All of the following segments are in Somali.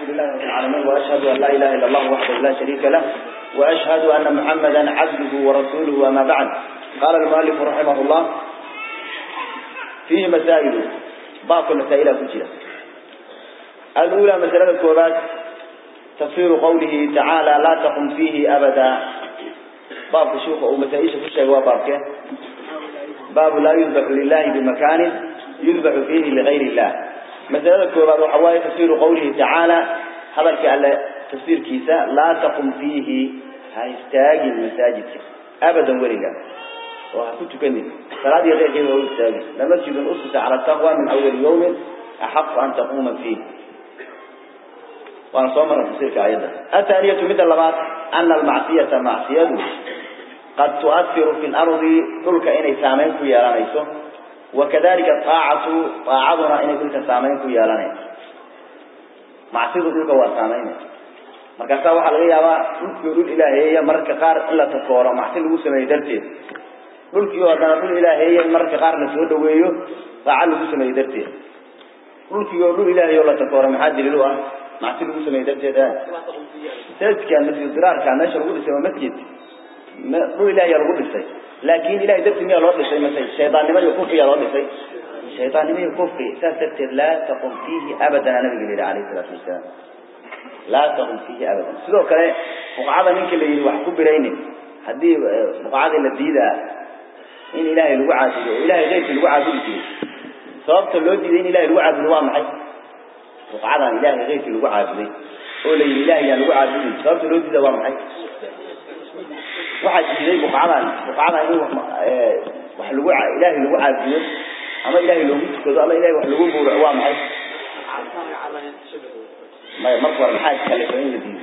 لله رب العالمين وأشهد أن لا إله إلا الله وحده لا شريك له وأشهد أن محمدا عبده ورسوله وما بعد قال المؤلف رحمه الله فيه مسائل باقي مسائل كتيرة الأولى مسألة الكوبات تفسير قوله تعالى لا تقم فيه أبدا باب شوف أو مسائل في الشيء وبابك باب لا يذبح لله بمكان يذبح فيه لغير الله مسألة الكوبات وحواي تفسير قوله تعالى هذا على تفسير كيسا لا تقم فيه هايستاج المساجد أبدا ورقا وكنت كني صلاة غير كذا ويستاج لمسجد أسس على التقوى من أول يوم أحق أن تقوم فيه وأنا صومر تفسيرك أيضا الثانية مثل لغات أن المعصية معصية قد تؤثر في الأرض تلك إني سامين في يالانيسو وكذلك الطاعة طاعتنا إني تلك سامين في يالانيسو معصية تلك وسامين markaasa waxa laga yaabaa dhulkii dhul ilaaheeya mararka qaar in la takooro macsi lagu sameeyo darteed dhulkii oo dhan dhul ilaaheeya mararka qaar la soo dhaweeyo saaca lagu sameeyo darteed dhulkii oo dhul ilaaheeyo la takooro maxaa daliil u ah macsi lagu sameeyo darteed masjidkan masjid diraarka meesha lagu dhisay waa masjid dhul ilaaheeya lagu dhisay laakiin ilaahay dartii miyaa loo dhisay mase shaydaannimo iyo kufriyaa loo dhisay shaydaannimo iyo kufri saas darteed laa taqum fiihi abadan nabiga yidhi calayhi salaatu wasalaam لا تقم فيه أبدا سلو كله فقعة منك اللي يروح كبرين هدي فقعة اللذيذة إن إلهي الوعد إلهي غير الوعد فيه صوابت اللودي إن إلهي الوعد الوا معي فقعة إلهي غير الوعد فيه قول إلهي الوعد فيه صوابت اللودي ده معي واحد زي فقعة فقعة إنه وح الوعد إلهي الوعد فيه أما إلهي لو جيت كذا أما إلهي وح الوعد الوا معي ما مصدر محاج كلفين لدي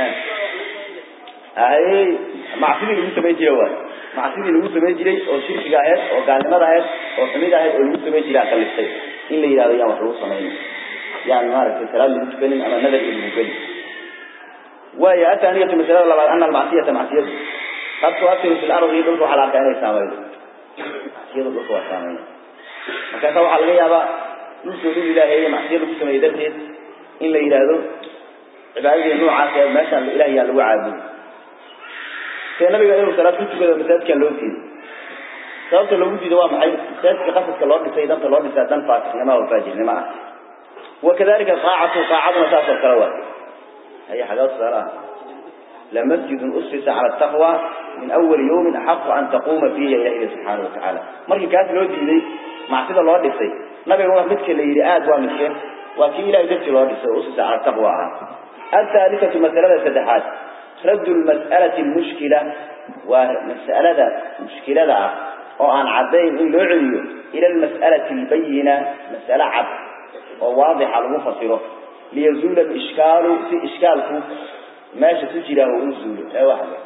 هاي معصيدي اللي سمي جوا معصيدي اللي سمي جري أو شرك جاهز أو قال ما جاهز أو سمي جاهز أو اللي سمي جري كلفتين إن اللي يراد يوم حروس سمين يعني ما رأيت الكلام اللي متكلم أنا نذر اللي متكلم وهي أتانية مثلا الله أن المعصية معصية قد تؤثر في الأرض يدل على كائن سامين يدل على سامين مكان سوى على غيابة نسول الله هي معصية اللي سمي درجة in la yiraahdo cibaadada noocaas ee meesha ilaahay lagu caabudo see nabiga inuu salaad ku tukado masaajidka loo diiday sababta loogu diido waa maxay masaajidka qasadka loo dhisay danta loo dhisay dan faasiqnimo oo faajirnimo ah وكذلك طاعة طاعتنا ساس الكروات هي حاجات صلاة لمسجد أسس على التقوى من أول يوم أحق أن تقوم فيه إلى سبحانه وتعالى مركي كانت لو دي مع سيدة الله دسي نبي الله مثل اللي يرآد ومثل وكي لا يدرس الوارث أسس على التقوى الثالثة مسألة سدحات رد المسألة المشكلة ومسألة مشكلة وأن عدين إن لعلي إلى المسألة البينة مسألة عد وواضحة المفصلة ليزول الإشكال في إشكالك ماشي تجرى وأنزول أي واحدة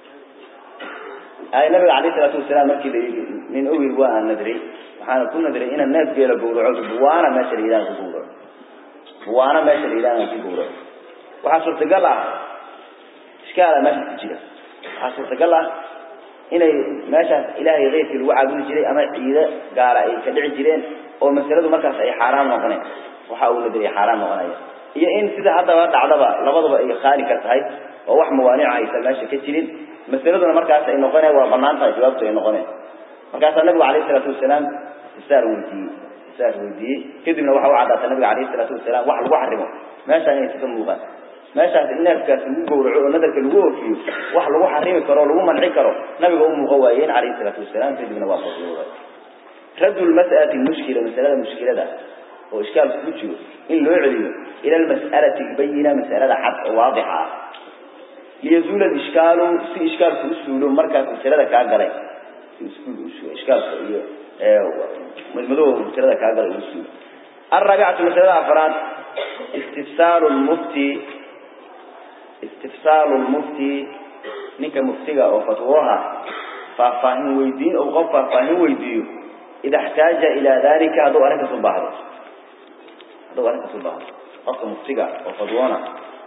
أي نبي عليه الصلاة والسلام مكي من أول وأن ندري وحنا كنا ندري إن الناس بيلا بورعوا بوانا ماشي الإله بورعوا وانا ماشي الإله في بورا وحصل تقلع إشكال ماشي تجري حصل تقلع هنا ماشي إلهي غير في الوعد الجري أما إذا قال أي كدع جرين أو مسألة مركز أي حرام وقنع وحاول ندري حرام وقنع هي إن سيدا حتى وقت عضبا لبضبا أي خالي كرتهاي ووح موانع عيسى ماشي كتيرين مسألة مركز أي نقنع وقنانتها جوابته أي نقنع مركز النبي عليه الصلاة والسلام استار ولدي استار ولدي كدبنا وحاو عادة النبي عليه الصلاة والسلام وح الوح رمو ماشي أن يتكلم مغان ماشي أن الناس كانوا يقولوا ونذر كانوا فيه وح الوح رمي كرو لو منعي كرو نبي هم مغوايين عليه الصلاة والسلام كدبنا وحاو رد المسألة المشكلة مسألة المشكلة ده هو إشكال سكوتشيو إن لو يعلم إلى المسألة البينة مسألة حق واضحة ليزول الإشكال في إشكال سكوتشيو مركز مسألة كاغري إشكال مدمدوه مسألة كاغري المسلم الرابعة مسألة أفراد استفسار المفتي استفسار المفتي نك مفتيغا أو فتوها ففاهم ويدين أو غفا فاهم ويديو إذا احتاج إلى ذلك هذا أنك صباحه هذا أنك صباحه أصلا مفتيغا أو فتوانا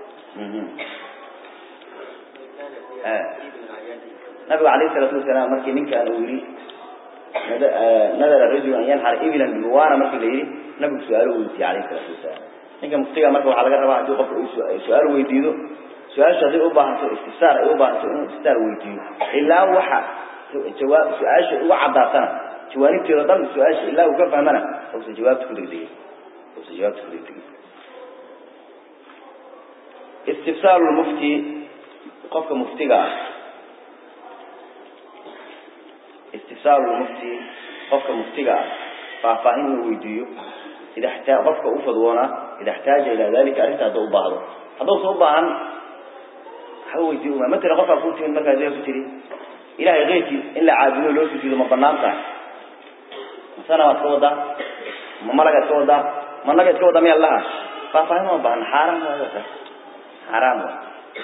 آه. نبي عليه الصلاة والسلام مركي نك أنا أولي نذر الرجل أن ينحر إبلا بوانا مركي ليلي نبي سؤاله ولتي عليه الصلاة والسلام ninka muftiga marka waxaa laga rabaa haddii qofka uu su-aal weydiido su-aashu hadday u baahanto istifsaar ay u baahanto inuu istifsaar weydiiyo ilaa waxa jawaab su-aasha uga caddaatana jawaanibteeda dhan su-aasha ilaa uu ka fahmana uusan jawaabta ku degdegin uusan jawaabta ku degdegin istifsaaru lmufti qofka muftiga ah istifsaaru lmufti qofka muftiga ah faahfaahin inuu weydiiyo ida xtaa qofka u fadwoonaa ida xtaaja ilaa dalika arrinta hadduu u baahdo hadduusan u baahan waxba weydiiyo uma matala qofkaa kuu timid markaa dee ku tiri ilahay keyrkii in la caabudo loo sujuudo ma banaan tahay masana waad ka wadaa ma malagaad ka wadaa ma nagaad ka wadaa miyaa laha faahfaahin ma baahna xaaraan waayo taas xaaraan wa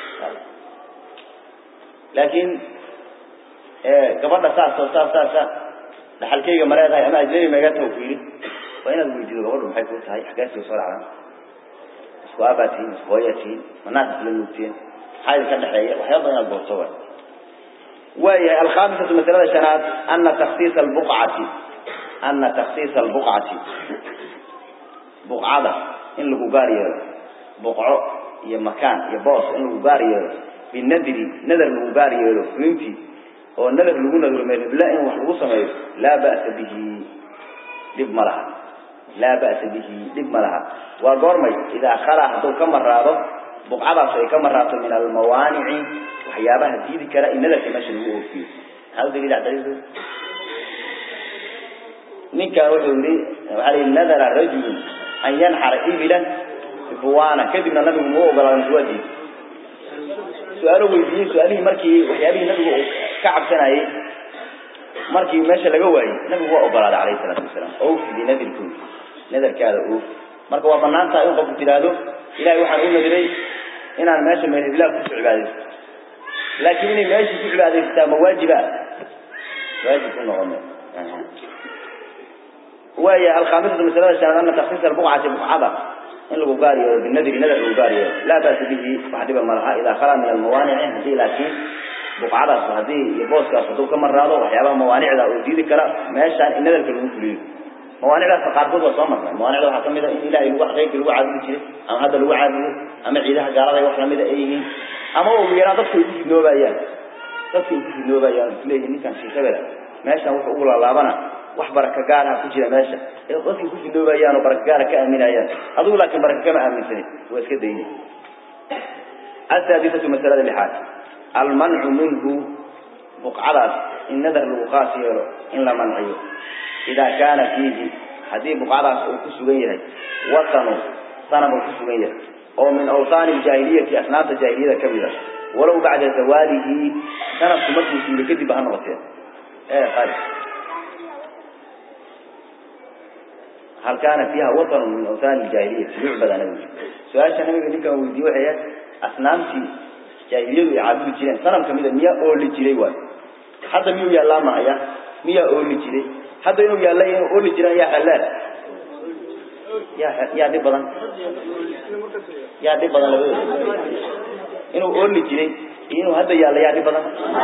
laakiin gabadha saas oo saas saasa dhaxalkayga ma leedahay ama ajnabi maga taha ku yidhi waa inaad weydiido gabadhu maxay kuu tahay xaggaasii soo dhacdaan isku aabaa tihiin isku hooyaa tihiin manaas isla nuugteen maxaa idinka dhexeeya waxyaaba badan inaad goorto waay waayahay alkhamisatu masalada shanaad ana taksiisa albuqcati ana taksiisa albuqcati buqcada in lagu gaar yeelo buqco iyo makaan iyo boos in lagu gaar yeelo binadri nadar lagu gaar yeelo fulintii oo nadar lagu nadro meelhibla in wax lagu sameeyo laa ba'sa bihi dhib ma laha laa ba'sa bihi dhib ma laha waa goormay idaa khalaa hadduu ka maraado buqcadaas ay ka maraato min almawaanici waxyaabaha diidi kara in nadarka meesha lagu oofiyo maxaa u daliil daliilku ninkan wuxuu yidhi waxaa la yidhi nadara rajulun an yanxara ibilan bibuwaana kadibna nabigu muu ogolaaday mase waa diiday su-aalo weydiiyey su-aalihii markii waxyaabihii nabigu uu ka cabsanayey markii meesha laga waayey nabigu waa ogolaaday calayhi salaatu wasalaam oofi binadirkooda nadarkaada oof marka waa banaan tahay in qofku tidhaahdo ilahay waxaan u nadiray inaan meesha meelhiblaa ku cibaadaysto laakiin inay meeshii ku cibaadaystaa ma waajiba waajib ku noqon waaya alkhamisatu masalada shanaad ana taksiis albuqcati buqcada in lagu gaar yeelo binadri nadar lagu gaar yeelo laa ba'sa bihi wax dhiba ma laha idaa khalaa min almawaanici haddii laakiin buqcadaas haddii iyo booskaas hadduu ka maraado waxyaabaha mawaanicda oo diidi kara meeshaan in nadarka lagu fuliyo mawaanicdaasna qaarkood waa soo marnay mawaanicda waxaa kamid a in ilahay lagu qeybka lagu caabudi jiray ama hadda lagu caabudo ama ciidaha gaalada wax lamida ay yihiin ama ugu yaraan dadku ay ku fidnoobayaan dadku ay ku fidnoobayaan isleeyihin ninkan shiikhabela meeshan wuxuu ugu laalaabana wax baraka gaaraha ku jira meesha ee dadkay ku fidnoobayaan oo baraka gaara ka aaminayaan adigu laakiin baraka kama aaminsanin waa iska dayni asaadisatu masalada lixaad almancu minhu buqcadaas in nadar lagu qaas yeelo in la manciyo idaa kaana fiihi haddii buqcadaas uu ku sugan yahay watanu sanam uu ku sugan yahay oo min awsaani ljaahiliyati asnaamta jaahiliyada ka mid a walow bacda zawaalihi sanadku markuu suulay kadib ha noqotee ee qari hal kaana fiiha watanu min awsaani ljaahiliyati yucbad anabi su-aasha nabiga ninkan weydiiye waxay ahayd asnaamtii jaahiliyadu ay caabudi jireen sanam kamid a miyaa ooli jiray waay hadda miyuu yaallaa mahaya miyaa ooli jiray hadda inuu yaalla inuu ooli jiraan yaa xalaal yaa yaa dhib badan yaa dhib badan labadooda inuu ooli jiray iyo inuu hadda yaalla yaa dhib badan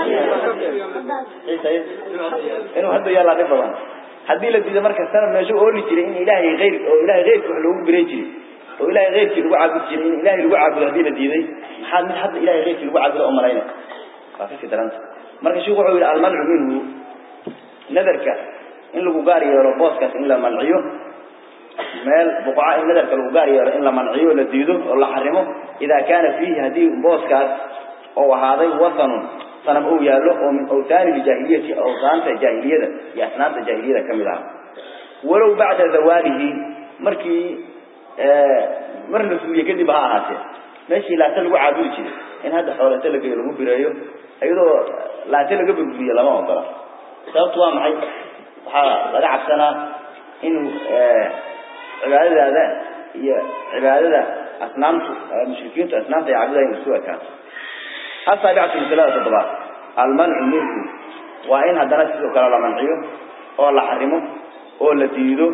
inuu hadda yaallaa dhib badan haddii la diido marka sanad meeshu ooli jiray in ilaahay ayr oo ilahay keyrka wax loogu biray jiray oo ilahay keyrkii lagu caabudi jiray in ilahay lagu caabudo haddii la diiday maxaad mid hadda ilahay keyrkii lagu caabudo oo malayna waa kasii daranta marka sheikhu wuxuu yidhi almancu minhu nadarka in lagu gaar yeelo booskaas in la manciyo meel buqca in nadarka lagu gaar yeelo in la manciyo la diido oo la xarimo idaa kaana fiihi haddii booskaas oo ahaaday watanun sanam uu yaallo oo min awtaani ljaahiliyati awsaanta jaahiliyada iyo asnaamta jaahiliyada ka mid aha walow bacda zawaalihi markii mar la suuliye kadib ha ahaatee meeshii laata lagu caabudi jiray in hadda xoolata lagayo lagu bireeyo iyadoo laata laga burburiyo lama ogola sababtu waa maxay waxaa laga cabsanaa inuu cibaadadaada iyo cibaadada asnaamtu mushrikiintu asnaamta ay caabudayan isu ekaan asaabicatu masalada toddobaad almancu minhu waa in haddana sidoo kale la manciyo oo la xarimo oo la diido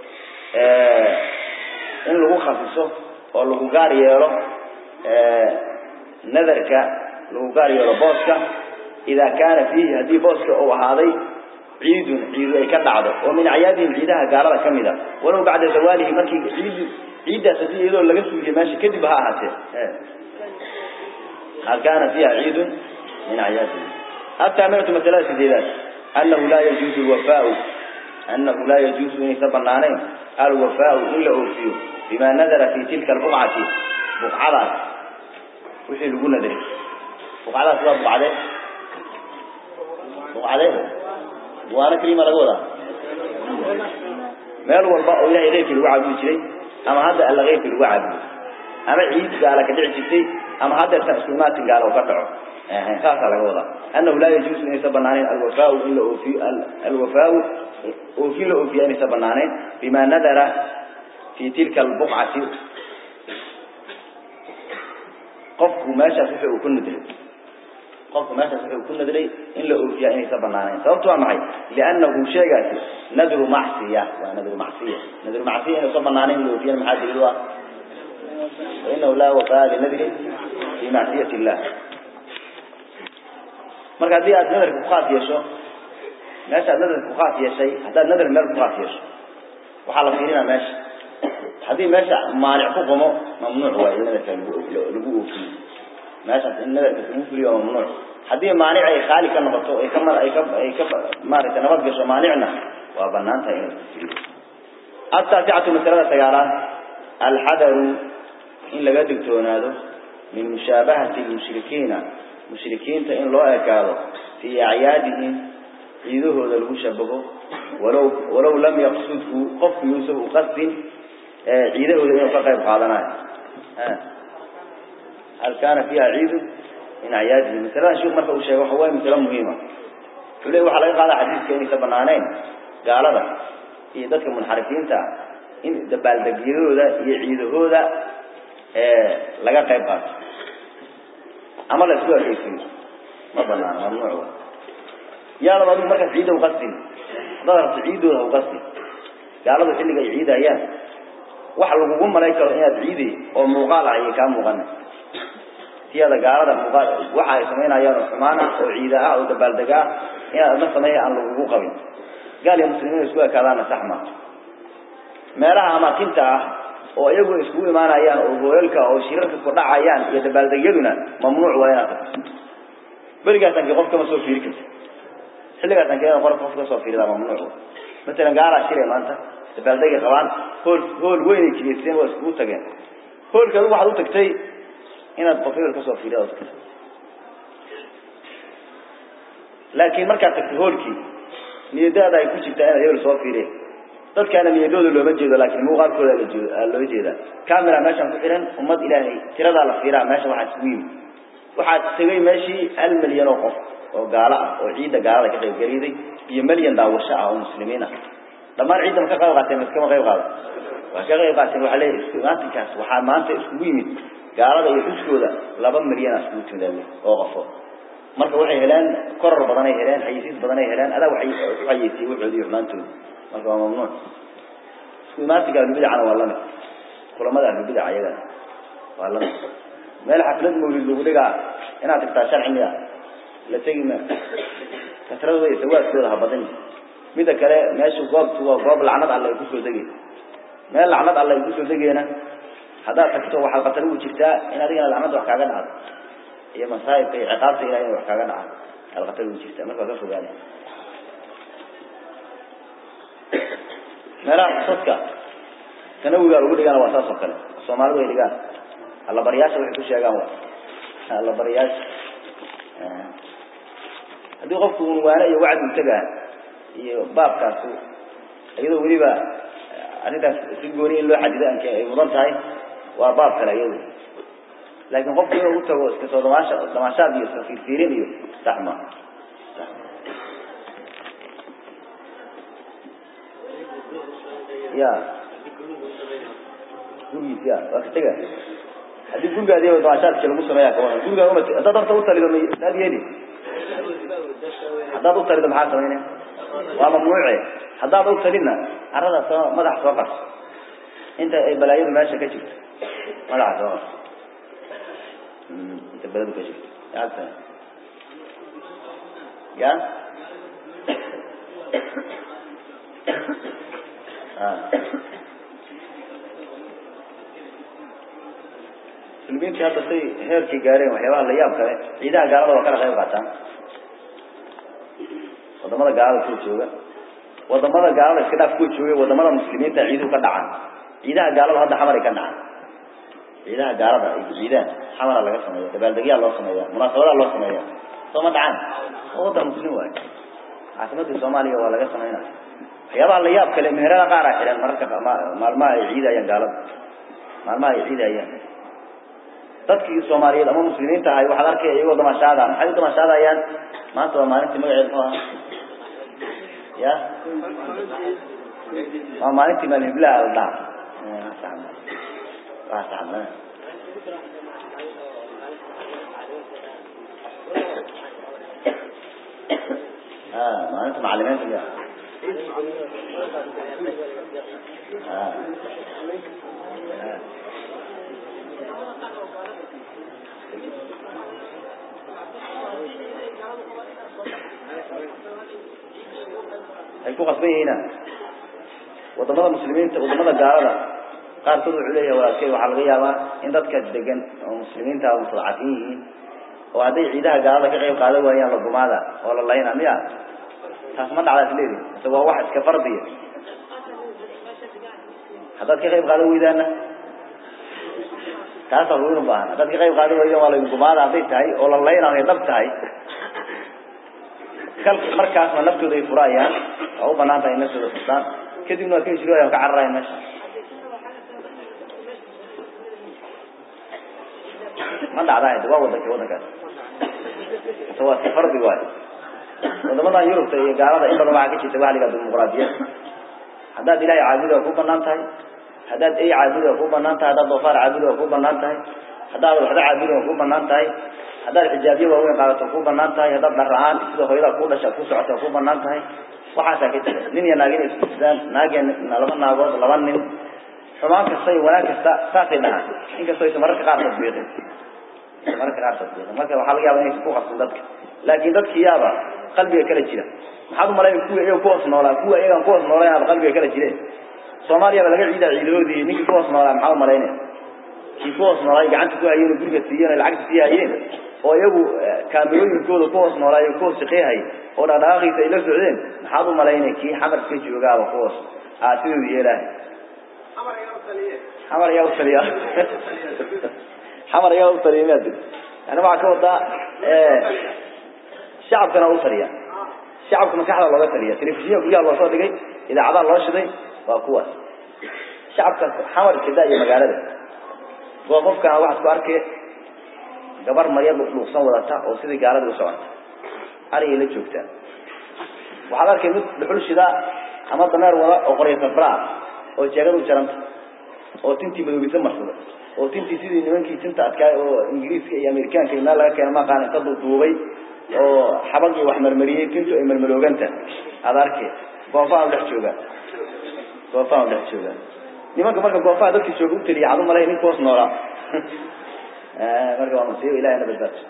in lagu khafiso oo lagu gaar yeelo nadarka lagu gaar yeelo booska idaa kaana fiihi haddii booska uu ahaaday ciidun ciidu ay ka dhacdo oo min acyaadihim ciidaha gaalada ka mid a walow bacda zawaalihi markii ciidu ciiddaas haddii iyadoo laga suuliye meesha kadib ha ahaatee hal kaana fiiha ciidun min acyaadihi الثامنة مسألة سديدات أنه لا يجوز الوفاء أنه لا يجوز أن يتبنانين الوفاء إلا أوفيه بما نذر في تلك البقعة بقعة وحي لقول نذر بقعة سبب بقعة بقعة وانا كريمة لقولها meel walba oo ilaahay reerkii lagu caabudi jiray ama hadda alla reerkii lagu caabudo ama ciid gaala ka dhici jirtay ama hadda tasliimaatin gaala oo ka dhaco saasaa laga wadaa annahu laa yajuusu inaysa banaanayn alwafaau in la oofiyo alwafaau oofin la oofiya inaysa banaanayn bima nadara fi tilka albuqcati qofku meeshaas wixii uu ku nadray qofku meeshaas wixii uu ku nadray in la oofiyaa inaysa banaanayn sababtu waa maxay liannahu sheegaasi nadru macsiya waa nadru macsiya nadru macsiya inaysa banaanayn in la oofiyana maxaa daliil u ah fainahu laa wafaa linadri fi macsiyati illah marka haddii aad nadarka ku khaas yeesho meesha aad nadarka ku khaas yeeshay haddaad nadar meel ku khaas yeesho waxaa la fiirinaa meesha haddii meesha maanic ku qomo mamnuuc waayo in nadarka lagu lagu oofiyo meeshaas in nadarka lagu fuliyo waa mamnuuc haddii maanic ay khaali ka noqoto ay ka ay ka ay ka maaragtay nabad gasho maanicna waa banaan tahay in la fuliyo التاسعة مسألة سيارات الحذر إن لقد تونادو من مشابهة المشركين مشركين إن لا يكادوا في أعيادهم عيده ذا المشبه ولو ولو لم يقصده قف يوسف قصد عيده ذا يفقه بقادنا هل كان فيها عيد من أعياده مثلا شوف مركب الشيء وحواه مثلا مهمة فليه وحلقة هذا حديث كأني سبنانين قال هذا iyo dadka munxarifiinta in dabaaldegyadooda iyo ciidahooda laga qayb qaato ama la isku ekeysiyo ma banaano mamnuuc yaalaba adigu markaas ciidda uqasdin haddaad rabto ciiddooda ha uqasdin gaaladu xilliga ay ciidayaan waxa lagugu malay karo inaad ciiday oo muuqaal ah ayay kaa muuqana tiyada gaalada muuqaal waxa ay samaynayaan oo xumaan ah oo ciida ah oo dabaaldega ah inaad adna sameeya aan lagugu qabin gaal iyo muslimiin isku ekaadaana sax ma meelaha amaakinta ah oo iyagu iskugu imaanayaan oo hoolalka oo shirarka ku dhacayaan iyo dabaaldegyaduna mamnuuc waa inaad tagto berigaasan kii qof kama soo fiiri karta xilligaasan kii qor qof ka soo fiirida mamnuuc matalan gaalaa shiray maanta dabaaldegay qabaan hool hool weynay jigeysteen waa iskugu tageen hoolka adigu waxaad u tagtay inaad qof hebel kasoo fiirida tagto laakiin markaad tagtay hoolkii niyadaada ay ku jirtaa inaad hebel soo fiireen dadkaana niyadooda looma jeedo laakiin muuqaalkooda la jeedo loo jeedaa camera meeshan ku xiran ummad ilaahay tiradaa la fiiraa meesha waxaa isugu yimid waxaa tegay meeshii hal milyan oo qof oo gaalo ah oo ciidda gaalada ka qayb geliday iyo milyan daawasho ah oo muslimiin ah dhammaan ciidda ma ka qayb qaateen maskama qayb qaada waa ka qayb qaateen waxaa leeyahay isku imaatinkaas waxaa maanta iskugu yimid gaalada iyo xuskooda laba milyan ah iskugu timid oo qofo marka waxay heleen koror badan ay heleen xayisiis badan ay heleen adaa waxay u xayisiiyey waxoodii iyo xumaantooda marka waa mamnuuc isku imaantiga ahlubidacana waa lamid kulamada ahlubidac ayagana waa lamid meel xaflad mawlid lagu dhigaa inaad tagtaa sharci miya la tegi ma kasradooda iyo sawaadkooda ha badan mida kale meesha goobtu waa goob lacnad alle ay kusoo degay meel lacnad alle ay kusoo degeena haddaad tagto waxaad qatar ugu jirtaa in adigana lacnad wax kaaga dhacdo iyo masaa'ibka iyo ciqaabta ilahay in wax kaaga dhaca aad qatar ugu jirtaa marka waa ka fogaana meelaha dadka sanawiga lagu dhigana waa saas oo kale soomaalidu ay dhigaan allabaryaasha waxay ku sheegaan wa allabaryaasha haddii qofku unwaane iyo wacdi u tagaa iyo baabkaasu iyadoo weliba arrintaas si gooni in loo xadido anke ay mudan tahay waa baab kale iyadu laakiin qofku inuu u tago iska soo damaasha damaashaad iyo iska fiirfiirin iyo sax ma ya gurigiis ya waa ka tega haddii gurigaadi damaashaadki lagu sameeya kawaran gurigaa uma haddaad horta u talido maad yeeli haddaad u talido maxaa samaynaya waa mamnuuce haddaad u talidna carada soo madaxa soo qarso inta ay balaayadu meesha ka jirto madaxa soo qarso inta baladu ka jirto yaasa ya muslimiintii hadda say heerkii gaareen waxyaabaha la yaab kale ciidaha gaalada waa kala qayb qaataan wadamada gaalada kuwa jooga wadamada gaalada iska dhaaf kuwa jooga wadamada muslimiinta ciiduhu ka dhacaan ciidaha gaalada hadda xamaray ka dhacaan ciidaha gaalada ay ciidaan xamara laga sameeya dabaaldegyaa loo sameeya munaasabadaa loo sameeya soo ma dhacaan oo wadan muslim waayo caasimadii soomaaliya waa laga sameynaya waxyaabaha la yaab kale meherada qaar a xidhan mararka maalmaha ay ciidayaan gaalada maalmaha ay ciidayaan dadkii soomaaliyeed ama muslimiinta ahay waxaad arkaya iyagoo damashaada maxay u damashaadayaan maanta waa maalintii magaceed muxuu ahaa ya waa maalintii maalhiblaha la dhaha waa saxma maalinta macalimiinta ya ay ku qasban yihiina wadamada muslimiinta wadamada gaalada qaarkood wuxuu leeyahay walaalkey waxaa laga yaabaa in dadka degan oo muslimiinta mustadcafiin yihiin oo hadday ciidaha gaalada ka qayb qaadan waayaan lagumaada oo la layna miya taas ma dhacdaas leedi mise waa wax iska fardiya haddaad ka qayb qaadan weydaana taasaa lagu baahan haddaad ka qayb qaadan weydaan waa lagumaada hadday tahay oo la layna ay dhab tahay kal markaasna naftooda ay furayaan waa u banaan tahay naftooda furtaan kadibna waa ka hijrooyaan ka cararayan meesha ma dhacdaa waa wadanka wadankaas mise waa si fardi waayo wadamadan yurubta iyo gaalada in badan waxaa ka jirta waxa la yihahda dimuqraadiyad haddaad ilahay caabudo waa ku banaan tahay haddaad ey caabudo waa ku banaan tahay haddaad doofaar caabudo waa ku banaan tahay haddaad waxda caabudo waa ku banaan tahay haddaad xijaabiye waaweyn qaadato ku banaan tahay haddaad dhar-aan sida hooyada ku dhasha ku socota ku banaan tahay waxaasaa ka jira nin iyo naag inay iskusidaan naag laba naagood laba nin xumaan kasta iyo wanaag kasta saasay dhahaan inkastoo aysa mararka qaar tadbiiqin mararka qaar tadbiiqin marka waxaa laga yaaba inaysa ku qabsan dadka laakin dadki yaaba qalbiga kala jira maxaad umalayn kuwa iyaga kuhoos noolaa kuwa iyagan kuhoos noolayn aaba qalbiga kala jireen soomaaliyaba laga ciidaa ciidahoodii ninkii kuhoos noolaa maxaa umalaynaya kii kuhoos noolaay gacanta ku hayeen oo guriga siiyeen o lacagta sii hayeen oo iyagu kaamirooyinkooda kuhoos noolaayo kuhoos shaqeyhay oo dhaqdhaqaaqiisa ay la socdeen maxaad u malaynay kii xamarka joogaaba kuhoos aa sidoodu yeelaahay xamar ayaa utaliya xamar ayaa utaliya miyaa dir yani waxaa ka wadaa shacabkana u taliya shacabka maskaxda looga taliya telefishinya guryaha loo soo dhigay idaacadaha loo shiday waa kuwaas shacabka xamar jida iyo magaalada waa qofkana waxaad ku arkay gabar marya dhuuqsan wadata oo sidii gaalada u socota arigay la joogtaa waxaad arkay mid dhuxul shida ama dameer wada oo qorya safraa oo jeegad u jaranta oo tintii madoobisa marsada oo tintii sidii nimankii tinta adkaay oo ingiriiska iyo amerikaanka iyo meel laga keena maqaan inta duuduubay oo xabagii wax marmariyey tintu ay marmarooganta aad arkay goofaha dhex joogaan goofaha dhex joogaan nimanka marka goofaha dadkii jooga u taliya cadu malay ninka hoos noolaa marka waa musiibo ilahina badbaadso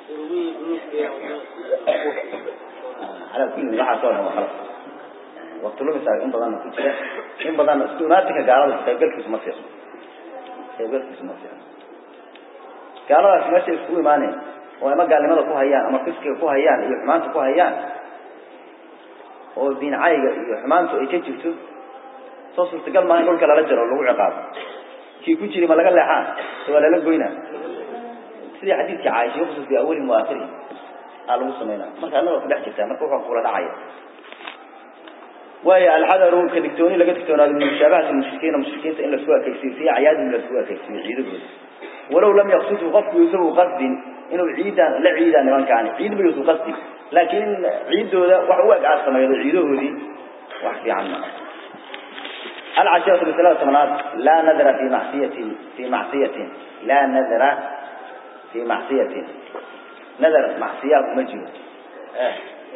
ala kulli waxaas oo dhan waa khalad waqti lumisaa in badanna ku jira in badanna istimaatinka gaalada qaybgalkiisu ma fiicno qaybgalkiisu ma fiicno gaaladaas meesha iskugu imaaneen oo ama gaalnimada ku hayaan ama fiskiga ku hayaan iyo xumaanta ku hayaan oo diincayga iyo xumaantu ay ka jirto soo suurtagal maaha in dhulka lala jaro lagu ciqaabo kii ku jiri ma laga leexaa se waa lala goynaa sidii xadiidkii caaisha yuqsas bi awali muaakhiri aa lagu samaynaa marka annaga ku dhex jirtaa marka wuxuu kula dhacaya waayo alxadaru ka digtooni laga digtoonaado min mushaabahat mushrikiina mushrikiinta in lasku ekaysiyo fi acyaadihim lasku ekaysiyo ciidahooda walow lam yaqsudhu qofku yuusan u qasdin inuu ciidan la ciidaa nimankaani ciid ma yuusan qasdin laakiin ciidooda wax u eg aad samaydo ciidahoodii wax fiican ma العشرة بثلاث ثمانات لا نذر في معصية في معصية لا نذر في معصية نذر معصية مجنون آه.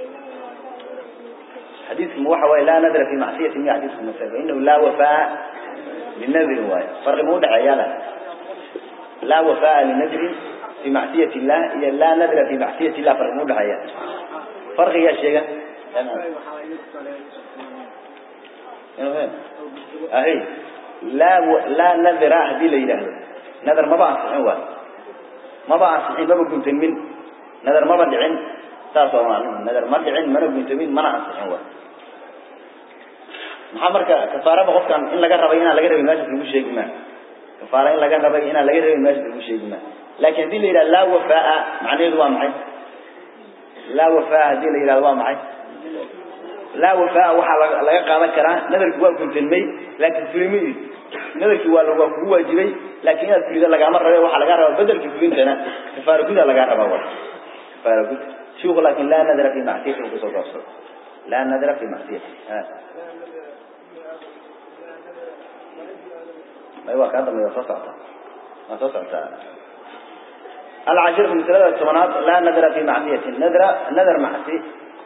حديث موحى لا نذر في معصية من حديث المسافة فإنه لا وفاء للنذر هو فرق مودع عيالا لا وفاء للنذر في معصية الله إذا لا نذر في معصية الله فرق مودع عيالا فرق يا شيخ أهي لا و... لا نذر هذه ليلة nadar maba ansixin waay maba ansixin maba guntamin nadar maba dhicin saas waa macnuhu nadar ma dhicin mana guntamin mana ansixin waay maxaa marka kafaaraba qofkan in laga rabay inaan laga rabin meeshaas lagu sheegi maa kafaara in laga rabay inaan laga rabin meeshaas lagu sheegi maa laakin haddii la yidhaha laa wafaa macnaheedu waa maxay laa wafaa haddii la yidhahdo waa maxay laa wafaa waxaa laga laga qaadan karaa nadarki waa guntanmay laakin fulimidii nadarkii waa waa kugu waajibay laakin inaad fulida lagaama rabe waxaa lagaa rabaa bedelkii fulintana kafaara guda lagaa rabaa wa kafaara gud shiku laakin laa nadara fi macsiyati u kusoo gaabsado laa nadara fi macsiyati may waa kaa dambeya soo socta waa soo socotaa العاشرة من ثلاثة الثمانات لا نذر في معصية نذر نذر معصي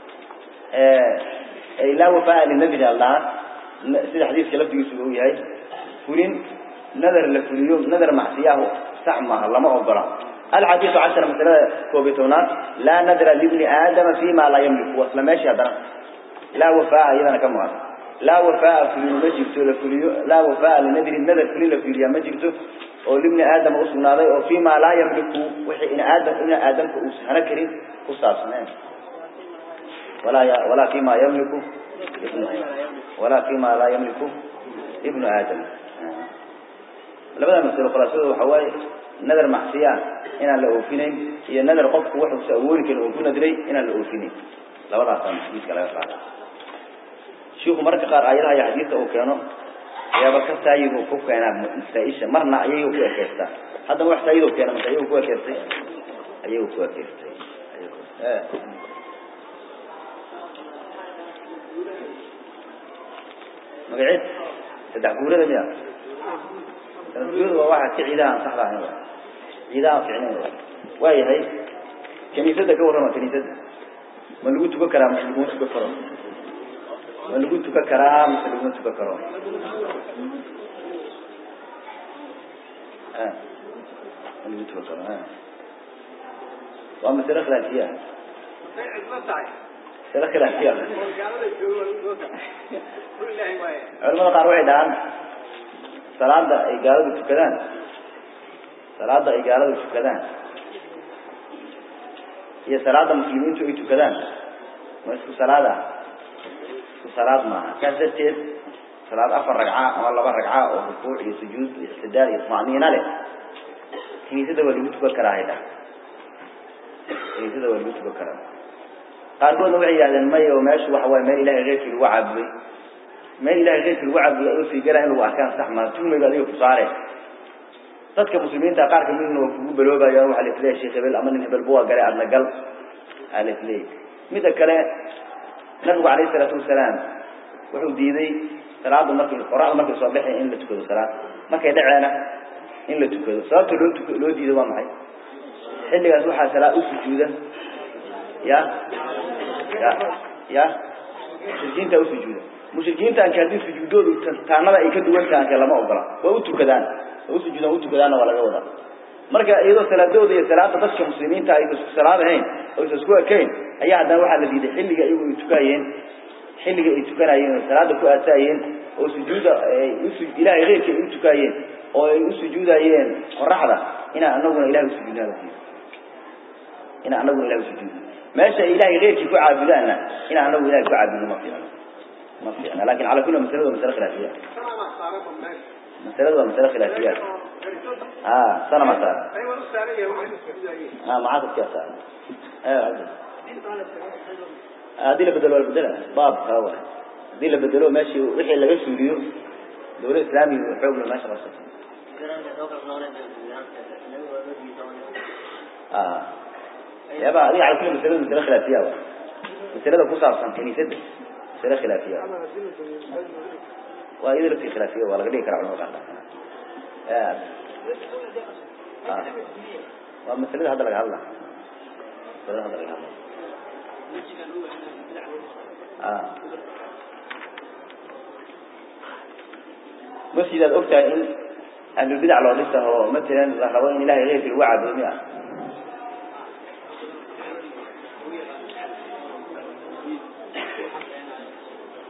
أي لا وفاء للنذر الله سيد حديث كلفت يسوي هاي فلين نذر لفليوم نذر معصية سعمة الله ما أقرأ الحديث عشر من ثلاثة كوبيتونات لا نذر لابن آدم فيما لا يملك وصل ماشي هذا لا وفاء إذا كم هذا لا وفاء في المجبت لا وفاء لنذر النذر في لفليا مجبته oo libni aadam u sugnaaday oo fiima laa yamliku wixii in aadam in aadamka uu hana karin ku saabsaneen walaa ya walaa fiima yamliku ibnu walaa fiima laa yamliku ibnu aadam labada masalo khulaasada waxa waaye nadar macsiya inaan la oofinayn iyo nadar qofku wuxuusa awoodi karin oo ku nadray inaan la oofinayn labadaasaa masjiidka laga qaada shiiku mararka qaar aayadaha iyo xadiidka uu keeno ayaaba ka saayigu ku keenaa masaa-isha marna ayagu ku ekeystaa haddana wax saayidoo keena mase ayagu ku ekeystay ayagu ku ekeystay magaceed saddex guurada miya saddex guurada waa waxa si ciidaha aan saxda ahayn ciidaha aan ficnayn waa yahay kaniisadda ka warrama kaniisadda ma lagu tukan karaa mase laguma tukan karo ma lagu tukan karaa mase laguma tukan karo lagu tukan karo waa masale khilaafiya masale khilaafiya culamada qaar waxay dhahaan salaada ay gaaladu tukadaan salaada ay gaaladu tukadaan iyo salaada muslimiintu ay tukadaan ma isku salaada isku salaad maaha saas darteed salaad afar ragca ama laba ragca oo rukuuc iyo sujuud iyo ictidaal iyo tumaniina leh kiniisada waa lagu tukan karaa haydha kiniisada waa lagu tukan karaa qaarkoodna waxay yidhahdeen maya oo meeshu waxa waaye meel ilahay keyrkii lagu caabuday meel ilahay keyrkii lagu caabuday adoo sii galaa in lagu arkaan sax maa tuhmayba adiga ku saare dadka muslimiinta qaar kamidna waa kugu baloobayaan waxaa la isleeyahay sheekh hebel ama nin hebel buwa gale adna gal aa la isleeyahay midda kale nabigu calayhi salaatu wasalaam wuxuu diiday salaada markay qoraxda markay soo baxay in la tukado salaad markay dhaceena in la tukado sababta loo tuk loo diido waa maxay xilligaas waxaa salaad u sujuuda ya ya ya mushrikiinta u sujuuda mushrikiintaanka haddii sujuudoodu taanada ay ka duwan tahanka lama ogola waa u tukadaan waa u sujuudaan u tukadaanna waa laga wadaa marka iyadoo salaadooda iyo salaada dadka muslimiinta aysa isku salaad ahayn oo isa isku ekayn ayaa haddana waxaa la diiday xilliga iyagu ay tukayeen xilliga ay tukanayeen oo salaada ku aataayeen oo sujuuda ilaahay keyrkii ay u tukaayeen oo ay u sujuudayeen qoraxda inaan anaguna ilahay usujuudnaa inaan anaguna ilahay usujuudno meesha ay ilahay keyrkii ku caabudaanna inaan anagu ilahay ku caabudno ma fiicno ma fiicna lakin cala kulli masalada waa masale khilaafiya masalada waa masale khilaafiyaat a sana ma saara a maxaa dadkaa saara haddii la bedelo waa la bedela baab kala waay haddii la bedelo meeshii wixii laga suuliyo dawlad islaamiga xoogla meesha la soo yaaba adiga cala kulli masalada masale khilaafiya wa masalada ku saabsan kaniisada masale khilaafiya waa iyada laftii khilaafiya waa laga dhigi karaa culamada qaar waa masalada hadda laga hadla masalada hadda laga hadla masjid aad ogtahay in ahlulbidac loo dhisa oo matalan la rabo in ilahay keyrkii lagu caabudo mi ah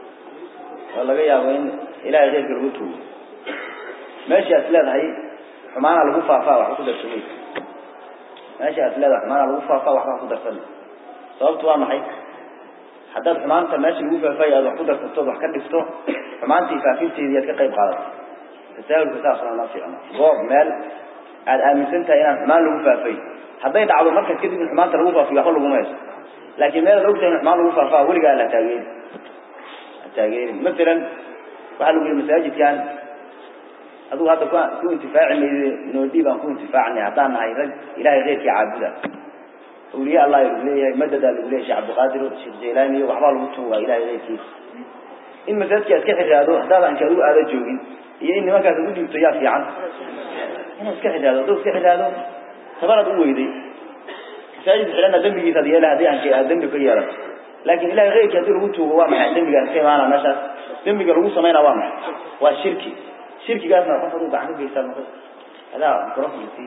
oo laga yaabo in ilahay keyrkii lagu tuugo meesha as leedahay xumaana lagu faafaa wax ku darsamay meesha aad leedahay xumaana lagu faafaa waxbaa ku darsan sababtu waa maxay haddaad xumaanta meesha lagu faafaayo aad wax ku darsatood wax ka dhigto xumaantii faafinteedii aad ka qayb qaadato tasaahulka saasna ma fiicno goob meel aad aaminsan tahay inaan xumaan lagu faafay hadday dhacdo markaas kadib in xumaanta lagu faafiyo waxba laguma hayso laakiin meel aad ogtahay in xumaan lagu faafaa weligaa la taageeri la taageerin masalan waxaa lagu yihi masaajidkan adigu hadda ku ku intifaaci mayde noodii baan ku intifaacnay haddaan nahay rag ilahay keyrkii caabuda awliye allah lagu leeyahay madadaa lagu leeyahay sheekh cabdiqaadir sheekh jaylaani iyo waxbaa lagu tuugaa ilahay keyrkiisa in masaajidka iska xiraado haddaada anka adigu aada joogin iyo in nimankaas ugu dhiibto yaa fiican inaad iska xiraado hadduu iska xiraado tabanaad u weyday masaajid xidhana dembigiisaad yeela haddii anka aad dembi ka yeelato laakin ilahay keyrkii haddii lagu tuugo waa maxay dembigaas ka imaana meeshaas dembiga lagu samaynaa waa maxay waa shirki shirkigaasna qof aduu gacan ka geysaa noqo adaa microfonki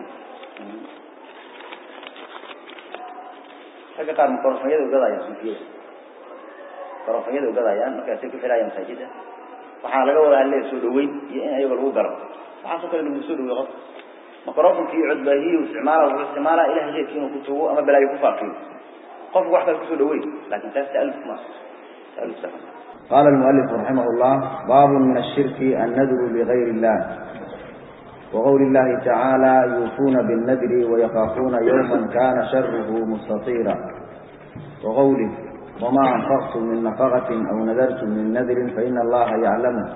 ragga qaar microfonyada ugadayaan suufiyada microfonyada ugadayaan markaasay ku xidhayaan masaajida waxaa laga wadaa le soo dhaweyn iyo in ayaga lagu galo waxaasoo kale lagu soo dhaweey qofka microfonki iyo codbaahiyi isticmaala wuxuu isticmaalaa ilahay keyrkii inuu ku tuugo ama balaayo ku faafiyo qofku wax kale kusoo dhaweyn lakin taas taaluf ma taaluf sax قال المؤلف رحمه الله باب من الشرك النذر لغير الله وقول الله تعالى يوفون بالنذر ويخافون يوما كان شره مستطيرا وقوله وما أنفقتم من نفقة أو نذرتم من نذر فإن الله يعلمه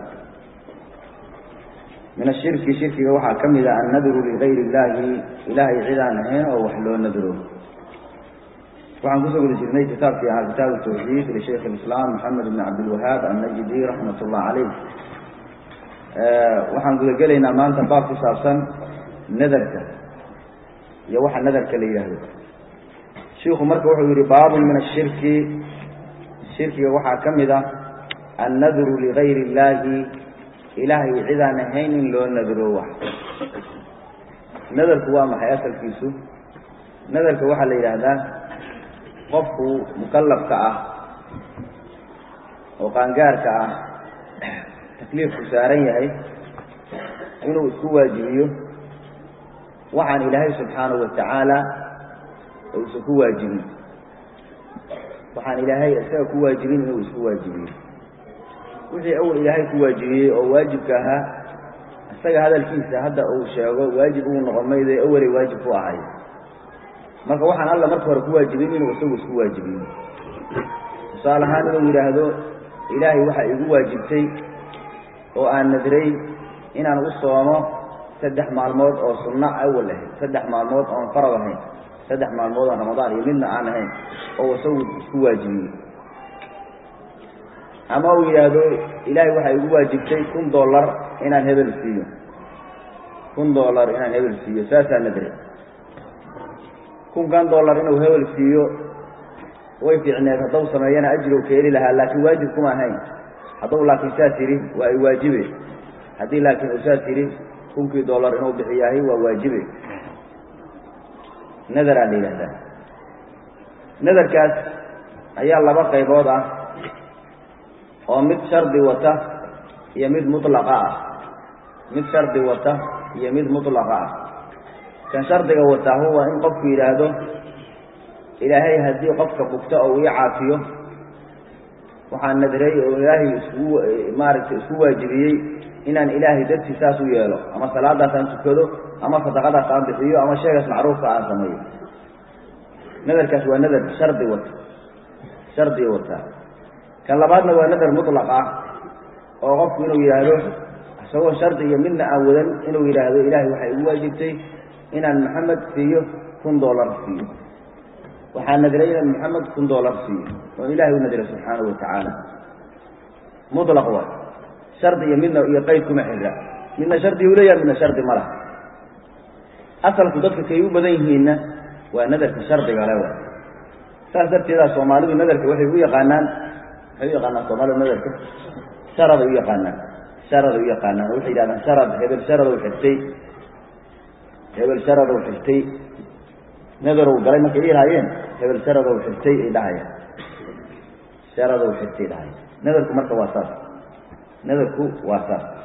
من الشرك شرك وحا كمل النذر لغير الله إلهي عدان هين أو وحلو نذره waxaan kusoo guda jirnay kitaabkii ahaa kitaabu tawxiid lishaykh alislaam maxamed ibn cabdilwahaab annajdi raxmat ullah caleyh waxaan guda gelaynaa maanta baab ku saabsan nadarka iyo waxa nadarka la yidhaahdo shiiku marka wuxuu yihi baabun min ashirki shirkiga waxaa ka mid ah annadru ligayri illaahi ilaahay cidaan ahayn in loo nadro wax nadarku waa maxay asalkiisu nadarka waxaa la yidhaahdaa qofku mukalafka ah oo qaangaarka ah takliifku saaran yahay inuu isku waajibiyo waxaan ilaahay subxaanahu watacaala uusan ku waajibin waxaan ilaahay isaga ku waajibin inuu isku waajibiyo wixii awal ilaahay ku waajibiyey oo waajibka ahaa isaga hadalkiisa hadda uu sheego waajib uu noqon maydo awalay waajib ku ahay marka waxaan alla marka hore ku waajibin inuu isagu isku waajibiyo tusaale ahaan inuu yidhaahdo ilaahay waxaa igu waajibtay oo aan nadray inaan u soomo saddex maalmood oo sunno awal ahayd saddex maalmood oon farad ahayn saddex maalmood oon ramadaan iyo midna aan ahayn oo isagu isku waajibiyey ama uu yidhaahdo ilaahay waxaa igu waajibtay kun dollar inaan hebel siiyo kun dollar inaan hebel siiyo saasaa nadray kunkan dollar inuu hebel siiyo way fiicneed haddau sameeyana ajrow ka heli lahaa laakiin waajib kuma ahayn hadduu laakiin saas yidhi waa ay waajibe haddii laakiin uu saas yidhi kunkii dollar inuu bixiyaahay waa waajibe nadaraa la yidhahdaa nadarkaas ayaa laba qaybood ah oo mid shardi wata iyo mid mutlaqa ah mid shardi wata iyo mid mutlaqa ah kan shardiga wataa huwa in qofku yidhaahdo ilaahay haddii qofka bugta oo ii caafiyo waxaan nadray oo ilaahay isku maaragtay isku waajibiyey inaan ilaahay dartii saas u yeelo ama salaadaas aan tukado ama sadaqadaas aan bixiyo ama sheegaas macruufka aan sameeyo nadarkaas waa nadar shardi wata shardiga wataa kan labaadna waa nadar mutlaq ah oo qofku inuu yidhaahdo isagoo shardi iyo midna aan wadan inuu yidhaahdo ilaahay waxay igu waajibtay inaan maxamed siiyo kun dollar siiyo waxaa nadray inaan maxamed kun dollar siiyo oo ilahay u nadray subxaanahu watacaala mutlaq waay shardi iyo midna iyo qeyd kuma xira midna shardi u leeyaha midna shardi ma laha asalku dadka kay u badan yihiinna waa nadarka shardiga le waay saas darteedaa soomaalidu nadarka waxay u yaqaanaan waxay u yaqaanaan soomaalidu nadarka sharaday u yaqaanaan sharaday u yaqaanaan oo waxay yidhahdaan sharad hebel sharadow xirtay hebel sharadow xirtay nadarow galay markay ihaayeen hebel sharadow xirtay ay dhahayaan sharadow xirtay dhahaya nadarku marka waa saas nadarku waa saas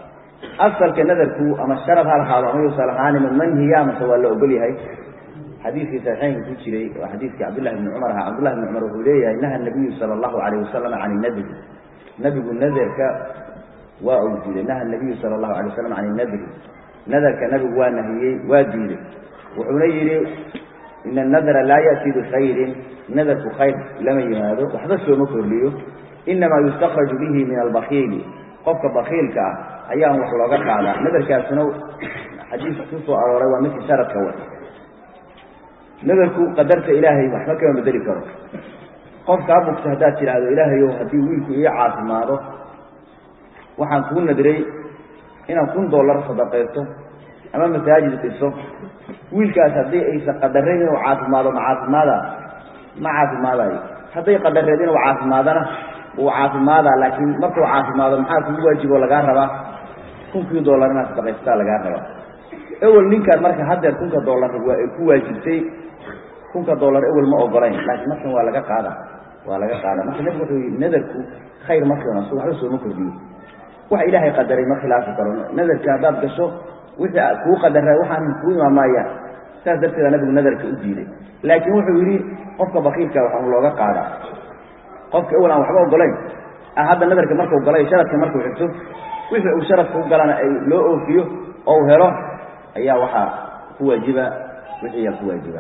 asalka nadarku ama sharad ha lahaado ama yuusan lahaanin manhiya mase waa la ogol yahay xadiidkii saxiixeynka ku jiray waa xadiidkii cabdullahi bni cumar ahaa cabdullahi bni cumar wuxuu leeyahay naha nabiyu sala allahu calayh wasalam can nadri nabigu naderka waa uu diiday naha nabiyu sala allahu alay wasalam can nadri nadarka nabigu waa nahiyey waa diiday wuxuuna yidhi ina anadra laa ya'ti bikhayrin nadarku khayr lama yimaado waxba sooma kordhiyo inamaa yustakraju bihi min albakiili qofka bakiilka ah ayaan wax looga qaadaa nadarkaasuna xadiiska ku soo arooray waa midkii sharadka wa nadarku qadarta ilaahay waxba kama bedeli karo qofkaa bugta haddaad tidhaahdo ilaahayow haddii wiilku ii caafimaado waxaan kuu nadray inaan kun dollar sadaqaysto ama masaajid dhiso wiilkaas haddii aysan qadarayn inuu caafimaado ma caafimaada ma caafimaadayo hadday qadareed inuu caafimaadana wuu caafimaadaa laakiin markuu caafimaado maxaa kugu waajiboo lagaa rabaa kunkii dollar inaad sadaqaysataa lagaa rabaa ewel ninkaan marka haddeer kunka dollar waa ay ku waajibtay kunka dollar ewel ma ogolayn laakiin markan waa laga qaada waa laga qaada marka nebigu wuxuu yidhi nadarku khayr ma keeno so waxba sooma kordhiyo wax ilaahay qadaray ma khilaafi karo nadarka haddaad gasho wixii kuu qadaray waxaan kuu imaamaayaan saas darteeda nabigu nadarka u diiday laakiin wuxuu yidhi qofka bakiilka waxaa looga qaadaa qofka ewel aan waxba ogolayn hadda nadarka markuu galay sharadka markuu xigto wixii uu sharadka u galana ay loo oofiyo oo u helo ayaa waxaa ku waajiba wixii yaa ku waajiba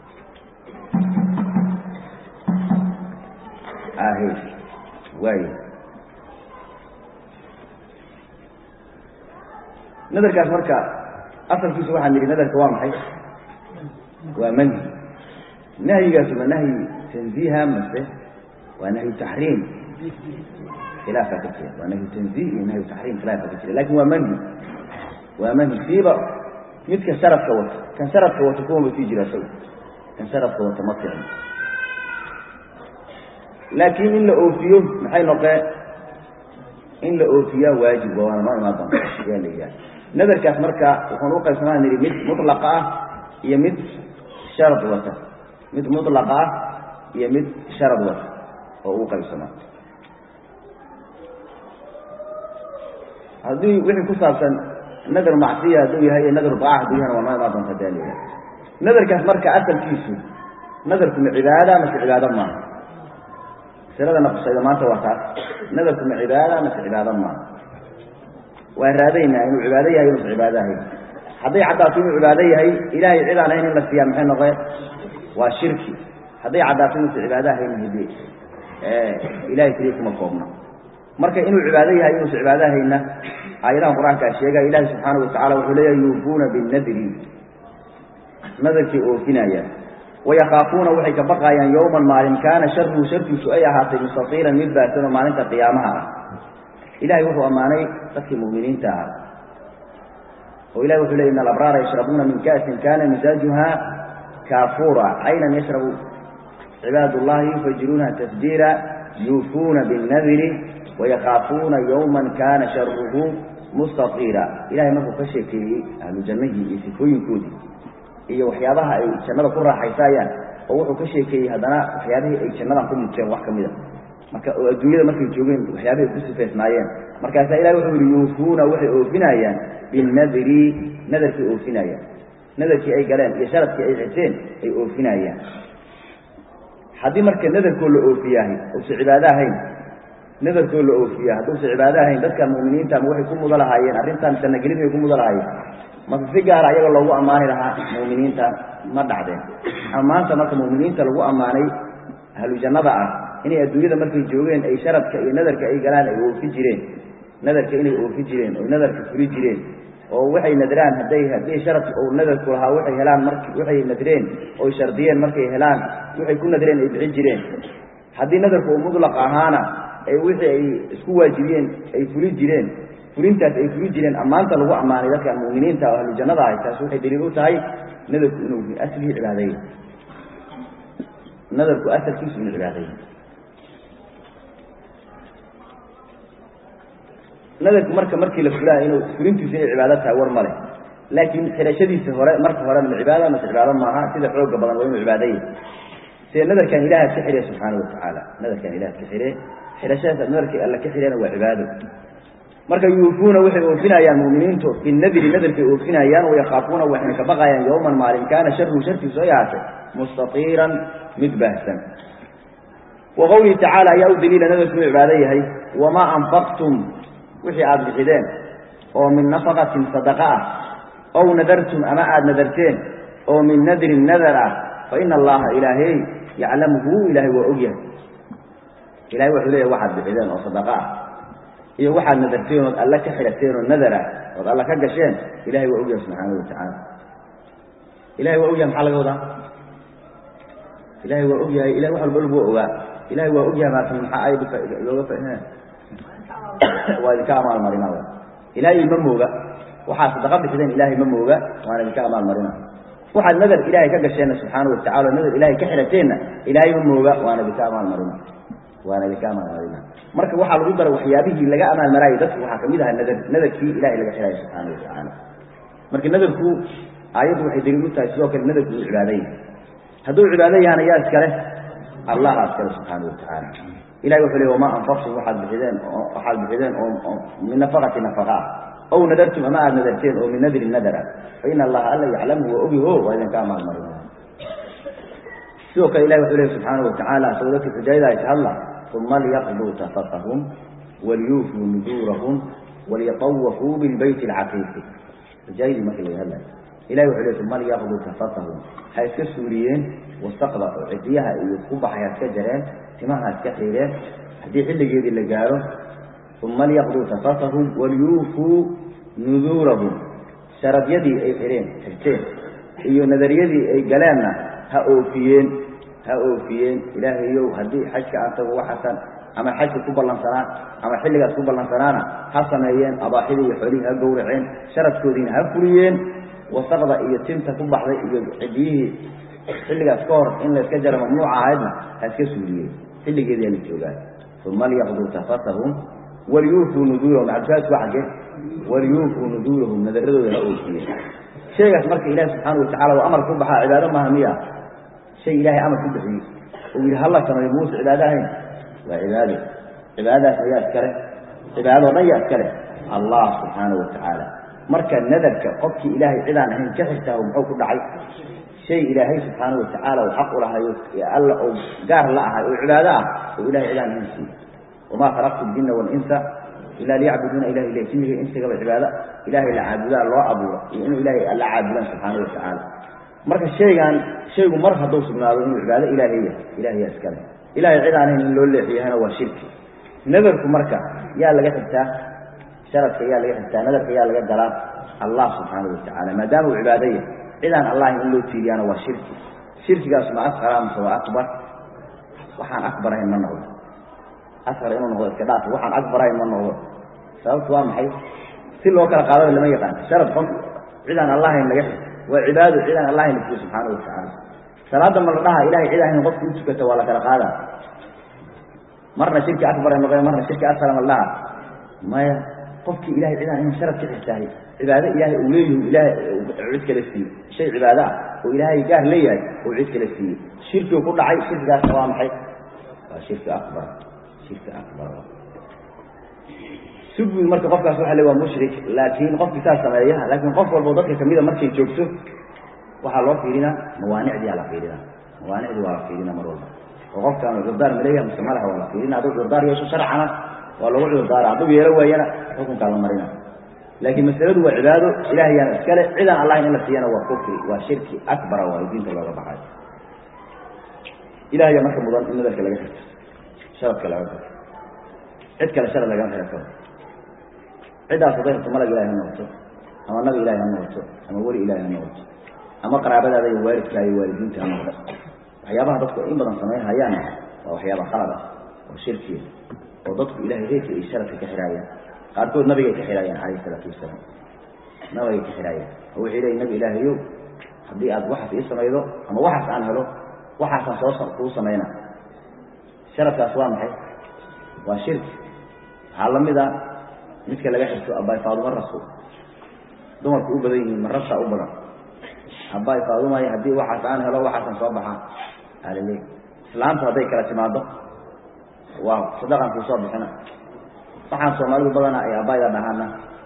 ahe waay nadarkaas marka asalkiisu waxaan nidhi nadarka waa maxay waa manhi nahyigaas ma nahyi tanziiha mase waa nahyu taxriim khilaafaa ka jira waa nahyu tanziih iyo nahyu taxriim khilaafaa ka jira lakin waa manhi waa manhi siiba midka sharadka wata kan sharadka wata kuwaba sii jira isaga kan sharadka wata ma fiicno laakiin in la oofiyo maxay noqee in la oofiyaa waajib waa waana noo imaan doonta ayaa la yidhaha nadarkaas marka wuxuun u qaybsamaan nidhi mid mutlaqa ah iyo mid sharad wata mid mutlaqa ah iyo mid sharad wata oo uu qaybsamaa haddii wixii ku saabsan nadar macsiya hadduu yahay iyo nadar daaca hadduu yahana waa noo imaan doonta ayaa la yidhaha nadarkaas marka asalkiisu nadarku ma cibaada mase cibaado maaha masalada naqshayda maanta waa taas nadarku ma cibaada mase cibaado maaha waan raadaynaa inuu cibaado yahay inuusa cibaado ahayn hadday caddaato inuu cibaado yahay ilaahay cid aan ahayn in la siiyaa maxay noqee waa shirki hadday caddaato inuusa cibaado ahayn hidi ilahay keliya kuma koobna marka inuu cibaado yahay inuusa cibaado ahaynna aayadahan qur-aankaa sheegaya ilahi subxaanahu watacala wuxuu leeyahay yuufuuna binadri nadarkay oofinayaan wayakaafuuna waxay ka baqaayaan yowman maalin kaana sharuhu sharkiisu ay ahaatay mustaiilan mid baadsan oo maalinta qiyaamaha ah ilahay wuxuu ammaanay dadkii mu'miniinta ahaa oo ilahi wuxuu ley ina alabraara yashrabuuna min ka'sin kana misaajuha kaafuura caynan yashrabu cibaad ullahi yufajiruunaha tasjiira yuufuuna binnadiri wayakaafuuna yowman kana sharuhu mustaiira ilahay markuu ka sheekeeyey ahlu jannahii iyo sifooyinkoodii iyo waxyaabaha ay jannada ku raaxaysaayaan oo wuxuu ka sheekeeyey haddana waxyaabihii ay jannadan ku muteen wax ka mida marka oo adduunyada markay joogeen waxyaabihi ay ku sifaysnaayeen markaasaa ilahi wuxuu yihi yuufuuna waxay oofinayaan binadri nadarkay oofinayaan nadarkii ay galeen iyo sharadkii ay xiseen ay oofinayaan haddii marka nadarkoo la oofiyahay uusa cibaado ahayn nadarkoo la oofiya hadduusa cibaado ahayn dadkan mu'miniinta ma waxay ku mudo lahaayeen arrintan jannagelid bay ku mudo lahaayeen mase si gaara ayaga loogu ammaani lahaa mu'miniinta ma dhacdeen ammaanta marka mu'miniinta lagu ammaanay ahlu jannada ah inay adduunyada markay joogeen ay sharadka iyo nadarka ay galaan ay oofi jireen nadarka inay oofi jireen oy nadarka fuli jireen oo waxay nadraan hadday haddii sharadka ou nadarku lahaa waxay helaan mark waxay nadreen oy shardiyeen markay helaan waxay ku nadreen ay bixin jireen haddii nadarku uu mudlaq ahaana ay wixii ay isku waajibiyeen ay fuli jireen fulintaas ay fuli jireen ammaanta lagu ammaanay dadkan mu'miniinta oo ahlu jannada ahay taas waxay daliil u tahay nadarku inuu aslihii cibaadaya nadarku asalkiisu inuu cibaadaya nadarku marka markii la fulaayo inuu fulintiisu inay cibaado tahay war male laakiin xidhashadiisa hore marka hore ma cibaada mase cibaado maaha sida xooga badan waa inuu cibaadaya sida nadarkan ilaha ka xidhay subxaana watacaala nadarkan ilaha ka xidhe xidhashadaas nadarkii alla ka xidhayna waa cibaado marka yuufuuna waxay oofinayaan mu'miniintu binadri nadarkay oofinayaan wayakaafuuna waxayna ka baqayaan yowman maalin kaana sharuhu sharkiisu ay ahaatay mustatiiran mid baahsan wa qowlihi tacaala ayaa u daliila nadarku inuu cibaado yahay wamaa anfaqtum wixii aada bixideen oo min nafaqatin sadaqa ah ow nadartum ama aada nadarteen oo min nadrin nadar ah fa ina allaha ilaahey yaclamuhu ilahay waa ogyahay ilahay wuxuu leeyahy waxaad bixideen oo sadaqa ah iyo waxaad nadarteen ood alle ka xidhateen oo nadar ah ood alle ka gasheen ilahay waa ogyahay subxaanahu watacaala ilahay waa ogyahay maxaa laga wadaa ilahay waa ogyahay ilahay wax walba waa ogaa ilahay waa ogyahay maata maxaa ayadu looga fahina waa idinka amaalmarina ilaahay ma mooga waxaad sadaqa bixideen ilaahay ma mooga waana idinka amaalmarina waxaad nadar ilaahay ka gasheenna subxaana watacala nadar ilahay ka xidhateenna ilaahay ma mooga waana idinka amaalmarina waana idinka amaalmarina marka waxaa lagu dara waxyaabihii laga amaalmaraayo dadku waxaa kamid aha nadar nadarkii ilahay laga xidhayo subxaana watacaala marka nadarku aayaddu waxay daliil u tahay sidoo kale nadarku uu cibaado yahay hadduu cibaado yahana yaa iskale allaha iskale subxaana watacaala ilahay wuxuu ley wamaa anfaqtum waxaad bixideen waxaad bixideen oo min nafaqati nafaqa ah ow nadartum ama aada nadarteen oo min nadrin nadara fa ina allaha alla yaclamuhu waa ogyaho waa idinka amaalmarin sidoo kale ilahi wuxuu lehy subxaana watacaala isagoo dadka xujaayada ay ka hadla uma liyaqduu tafatahum waliyuufuu nuduurahum waliyatawafuu bilbeyti alcaqiiqi xujaayadii markii laga hadlayo ilahi wuxuu ley uma liyaqduu tafatahum ha iska suuriyeen wasaqda oo cidiyaha iyo ku baxay ha iska jareen timaha ha iska xiireen haddii xilligeedii la gaaro uma liyaqduu tafatahum waliyuufuu nuduurahum sharadyadii ay xireen xirteen iyo nadariyadii ay galeenna ha oofiyeen ha oofiyeen ilaahayow haddii xajka aan tago waxaasan ama xajka ku ballansanaa ama xilligaas ku ballansanaana ha sameeyeen abaaxidii iyo xoolihii ha gowraceen sharadkoodiina ha fuliyeen wasaqda iyo tinta ku baxday iyo cidiyihii xilligaas ka hor in layska jaro mamnuuca ahaydna ha iska suuliyeen xilligeedia la joogaa uma liyaqduu tafatahum waliyuufuu nuduurahum cabdifaadku waa xaggee waliyuufuu nuduurahum nadaradooda ha oofiyeen shaygaas marka ilaahi subxaana watacala waa amar ku baxaa cibaado maaha miya shay ilaahay amar ku bixiyey uu yidhi hala sameeyo muuse cibaado ahayn waa cibaado cibaadadaas ayaa iskale cibaadadoo dhan yaa iskale allah subxaana watacaala marka nadarka qofkii ilaahay cidaan ahayn ka xigtaah muxuu ku dhacay shay ilaahay subxaana watacaala uu xaq u lahayo alla oo gaar la ahay oo cibaado ah oo ilahay cidaan ahayn siiye wamaa khalaqtu ljinna waalinsa ila liyacbuduuna ilah ila jinniga insigaba cibaado ilaahay la caabudaa loo abuuro iyo inuu ilaahay alla caabudaan subxaana watacaala marka shaygan shaygu mar hadduu sugnaado inuu cibaado ilaahay yahay ilaahaya iskale ilahay cid aan ahayn in loo leexiyahana waa shirki nadarku marka yaa laga xigtaa sharadka yaa laga xigtaa nadarka yaa laga galaa allah subxaana watacaala maadaama uu cibaado yahay cidaan allahin in loo tiiriyaana waa shirki shirkigaas ma asqara mase waa akbar waxaan akbar ahayn ma noqdo asqar inuu noqdo iska dhaaf waxaan akbar ahayn ma noqdo sababtu waa maxay si loo kala qaadaba lama yaqaan sharad qof cidaan allahayn laga xigto waa cibaado cidaan allahayn la siiyo subxaana watacaala salaada ma la dhaha ilahay cid ahayn qofki u tukata waa la kala qaadaa marna shirki akbar ay noqeen marna shirki asqar ma la dhaha maya qofkii ilahay cidaan ahayn sharad ka xigtahay cibaado ilaahay uu leeyahu ilaahay cid kala siiye shay cibaado ah oo ilaahay gaar leeyahay oo cid kala siiye shirkigu ku dhacay shirkigaasna waa maxay waa shirki akbar shirki akbar si guud marka qofkaas waxa le waa mushrik laakiin qofkii saas sameeya laakiin qof walbo dadka kamida markay joogto waxaa loo fiirinaa mawaanicdiyaa la fiirinaa mawaanicdii waa la fiirinaa mar walba oo qofkaan cudurdaar maleeyaha mise malaha waa la fiirina hadduu cudurdaar yeesho sharcana waa lagu cudurdaara hadduu yeelo waayana xukunkaa la marina laakiin masaladu waa cibaado ilahayaana iskale cidaan allahin in la siiyana waa kufri waa shirki akbara waayo diinta looga baxay ilahaya marka mudan in nadarka laga xirto sharadka laga xirto cid kale sharad lagama xihan karo ciddaas hadday xirto malag ilahi ha noqoto ama nabi ilahi ha noqoto ama weli ilahi ha noqoto ama qaraabadaada iyo waalidkaa iyo waalidiinta ha noqdo waxyaabaha dadku in badan samayn hayaana waa waxyaaba khalad ah oo shirkiya oo dadku ilahay reerka iyo sharadka ka xiraayaan qaarkood nabigay ka xiraayaan calayhi isalaatu wasalaam nabigay ka xiraayaan oo waxay leeyiin nabi ilaahayow haddii aad waxaas ii samaydo ama waxaas aan helo waxaasaan soo kuu samayna sharadkaas waa maxay waa shirki waxaa lamid a midka laga xirto abaay faaduma rasul dumarku u badan yihiin marabtaa u badan abaay faadumay haddii waxaas aan helo waxaasan soo baxaa alaleey islaamtu hadday kala timaado waa sadaqan kuu soo bixina waxaan soomaalidu badana ay abayda dhahaana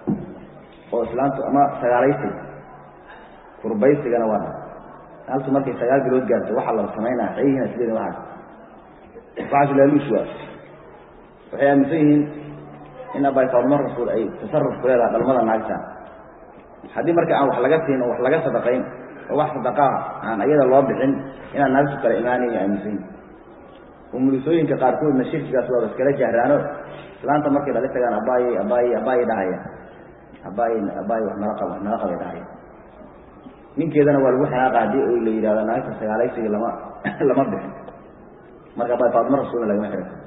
oo islaamtu ama sagaalaysiga kurbaysigana waa dha altu markay sagaal bilood gaarto waxaa la samaynaa xeyihiina sideeda waaas waxaas laaluush waa waxay aaminsan yihiin in abay faalmo rasuul ay tasaruf ku leedaha dhalmada naagta haddii marka aan wax laga siin oo wax laga sadaqayn oo wax sadaqaa aan ayada loo bixin inaan naagtu kala imaanayn aaminsan yihin umulisooyinka qaarkoodna shirkigaas waaba iskala jahraano islaanta markay dhali tagaan abaayey abaayey abaayey dhahaya abaayey abaayey wax nala qab wax nala qabay dhahaya ninkeedana waa lagu xanaaqa haddii oo la yidhahdo naagta sagaalaysiga lama lama bixin marka abay faadmo rasuulna lagama xiri karo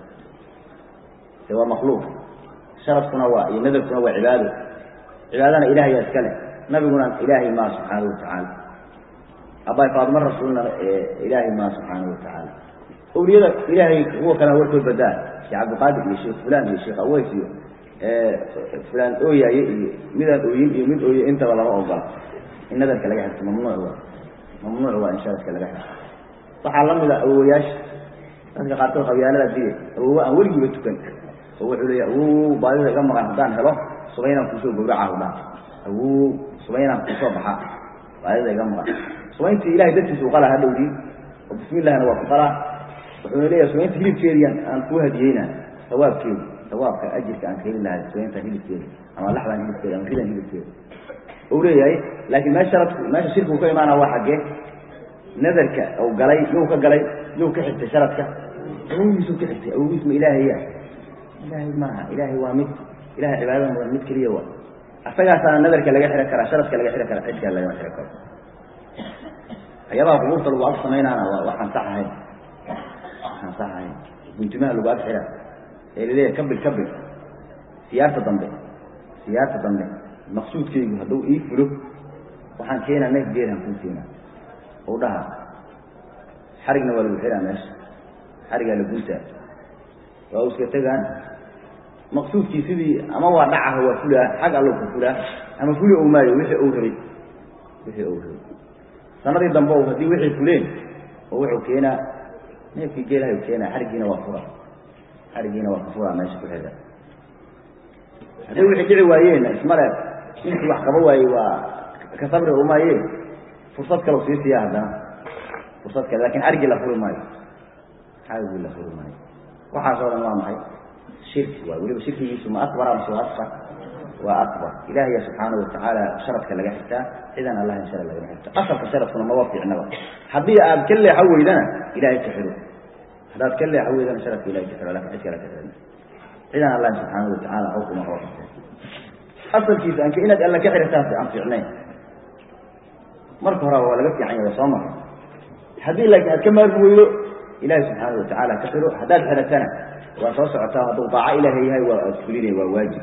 de waa makluuq sharafkuna waa iyo nadarkuna waa cibaado cibaadana ilahaya iska leh nabiguna ilaahay maa subxaanahu watacaala abay faadmo rasuulna ilaahay maa subxaanahu watacaala awliyada ilaahay kuwa kalena warkood badaa sheekh cabdiqaadir iyo sheekh fulan iyo sheekh aweys iyo fulaan ooyaye iyo midaan ooyin iyo mid ooye intaba lama ogola in nadarka laga xirto mamnuuc waa mamnuuc waa in sharadka laga xirto waxaa lamid a awowayaasha dadka qaarkood qabyaalada diye awowo aan weligiiba tukan oo wuxuu leeya awow baadida iga maqan haddaan helo subaynaan kuusoo gawraca dha awow subaynaan kuusoo baxaa baadida iga maqan subayntii ilahay dartiisa u qalaa hadhowdii oo bismillahna waa ku qalaa wuxuuna leeyahay subaynta hilibkeediian aan kuu hadiyeyna sawaabkeedi sawaabka ajirka aan ka heli lahay subaynta hilibkeeda ama laxdan hilibkeeda ama ridan hilibkeeda u leeyahay laakiin meesha sharadku meesha shirkigu ka imaana waa xaggee nadarka u galay yuu ka galay yuu ka xigtay sharadka awogiisuu ka xigtay awogiis ma ilaahaya ilaahay maaha ilaahay waa mid ilahay cibaadada mudan mid keliya waa asagaasaana nadarka laga xiri karaa sharadka laga xiri karaa cidkaa lagama xiri karo waxyaabaha qubuurta lagu ag samaynaana waa waxaan sax ahayn waxaan sax ahayn guntimaha lagu ag xira ee laleeyahay kabil kabil siyaarta dambe siyaarta dambe maqsuudkaygu hadduu ii fulo waxaan keenaa neef geelaan kuu keenaa u dhaha xarigna waa lagu xiraa meesha xarigaa la guntaa waa u iska tegaan maqsuudkii sidii ama waa dhacaha waa fulaa xag allow ka fulaa ama fuli ou maayo wixii ou rabay wixii ou rabay sanadii dambe o haddii wixii fuleen oo wuxuu keenaa neefkii geelahay keenaa xarigiina waa fura xarigiina waa ka furaa meesha ku xira hadday wixii dhici waayeen ismale intii wax qaba waayey waa ka sabri umaaye fursad kale sii siiya haddana fursad kale lakin xarigii la furi maayo xarigii la furi maayo waxaasoo dhan waa maxay shirki waay weliba shirkigiisu ma akbar amse waa asfar waa akbar ilahaya subxaanahu watacaala sharadka laga xigtaa cidan allah in sharad lagama xigto asalka sharadkuna maba fiicnaba haddii aad ka leexo weydana ilahay ka xiro haddaad ka leexo weydana sharadka ilahay ka xiro lakin cid kale ka xirin cidan allah subxaanahu watacaala xukuma oo asalkiisa anka inaad alla ka xiritaas aan fiicnayn marka horeba waa laga fiican yahay soo mara haddii laakiin aad ka maarmi weydo ilahi subxaana watacaala ka xiro haddaad xiratana waa soo socotaa hadduu daaco ilaahay yahay waa aad fulinay waa waajib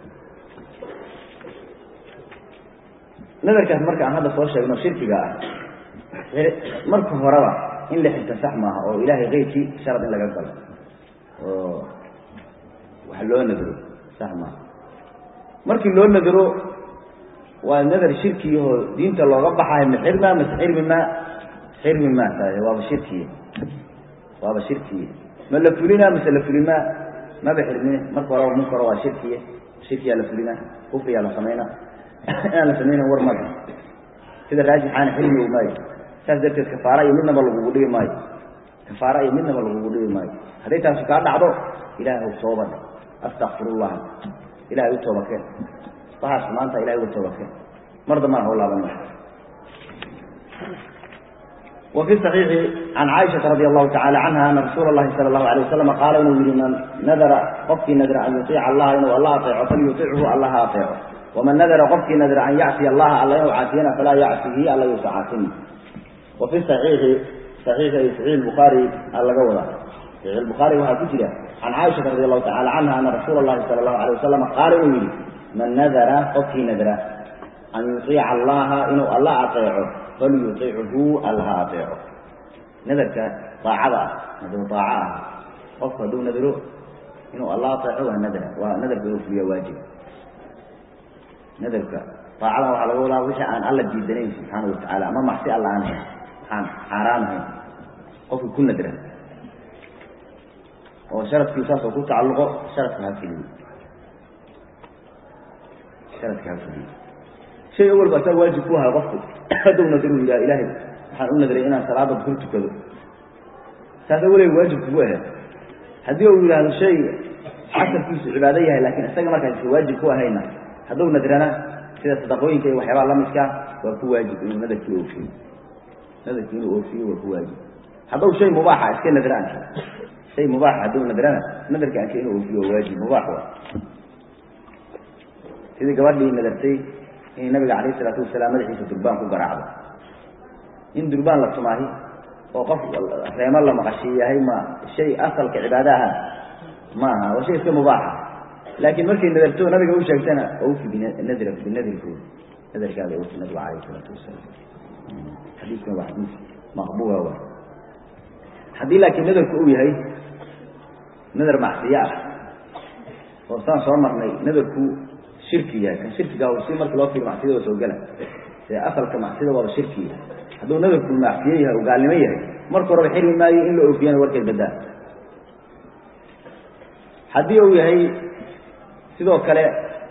nadarkaas marka aan hadda soo sheegno shirkiga ah marka horeba in la xirta sax maaha oo ilaahay keyrkii sharad in laga galo oo wax loo nadro sax maaha markii loo nadro waa nadar shirkiyahoo diinta looga baxayo ma xirma mase xirmi ma xirmi ma tahay waaba shirkiye waaba shirkiye ma la fulina mase la fulima maba xirmine marka horeba munka hore waa shirkiye shirkiyaa la fulina kufriyaa la samayna inaan la samayna war mada sida raajixaana xilmi maayo saas darteed kafaara iyo midnaba lagugu dhigi maayo kafaara iyo midnaba lagugu dhigi maayo hadday taasu kaa dhacdo ilahay u tooba astakfirullah ilahay u tooba keen waxaas maanta ilahay uga tooba keen mar dambana hau laaban maayo وفي الصحيح عن عائشة رضي الله تعالى عنها أن رسول الله صلى الله عليه وسلم قال إنه من نذر قفك نذر أن يطيع الله إنه الله أطيعه فليطيعه الله أطيعه ومن نذر قفك نذر أن يعصي الله الله يعصينا فلا يعصيه الله يسعاتني وفي الصحيح صحيح صحيح البخاري الله قوله صحيح البخاري وها كتير عن عائشة رضي الله تعالى عنها أن رسول الله صلى الله عليه وسلم قال إنه من نذر قفك نذر أن يطيع الله إنه الله أطيعه فليطيعه الله أطيعه نذرك طاعة نذر طاعة قف دون نذره إنه الله أطيعه النذر ونذر في واجب نذرك طاعة وعلى قولها وش عن الله جيدنين سبحانه وتعالى ما محسي الله عنه عن حرامه قف كل نذره وشرط في ساسه وكل تعلقه شرط في هذه sharadka ha fuliyo shay awalba asaa waajib ku ahaa qofku hadduu nadru yidhaha ilaahay waxaan u nadray inaan salaada duhur tukado saas awaleeg waajib kugu ahayd haddii uu yidhaahdo shay xasalkiisu cibaado yahay laakiin isaga markaas waajib ku ahayna hadduu nadrana sida sadaqooyinka iyo waxyaabaha lamidkaa waa ku waajib inuu nadarkii oofiyo nadarkii inuu oofiyo waa ku waajib hadduu shay mubaaxa iska nadra anka shay mubaaxa hadduu nadrana nadarka anka inuu oofiyo waa waajib mubaax waa sidii gabadhii nadartay inay nabiga calayh isalaatu wasalaam madaxiisa durbaan ku garaacdo in durbaan la tumaahi oo qof reemo la maqashii yahay ma shay asalka cibaado aha maaha waa shay iska mubaaxa laakiin markay nadarto nabiga u sheegtana awfi binadra binadrikooda nadarkaada awfi nabiga calayh isalaatu wasalaam xadiiskan waa xadiis maqbuula wa haddii laakiin nadarku uu yahay nadar macsiye ah oo saan soo marnay nadarku shirki yahay kan shirkiga si markii loo fiiro macsiyada waa soo gela see asalka macsiyada waaba shirki yahay hadduu nadarku macsiye yahay oo gaalnimo yahay marka horeba xirmi maayo in la oofiyana warkeed badaa haddii uu yahay sidoo kale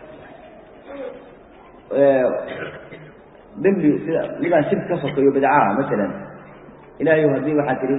dembi sida midaan shirki ka sokeeyo bidcaha masalan ilahay haddii waxaa tihi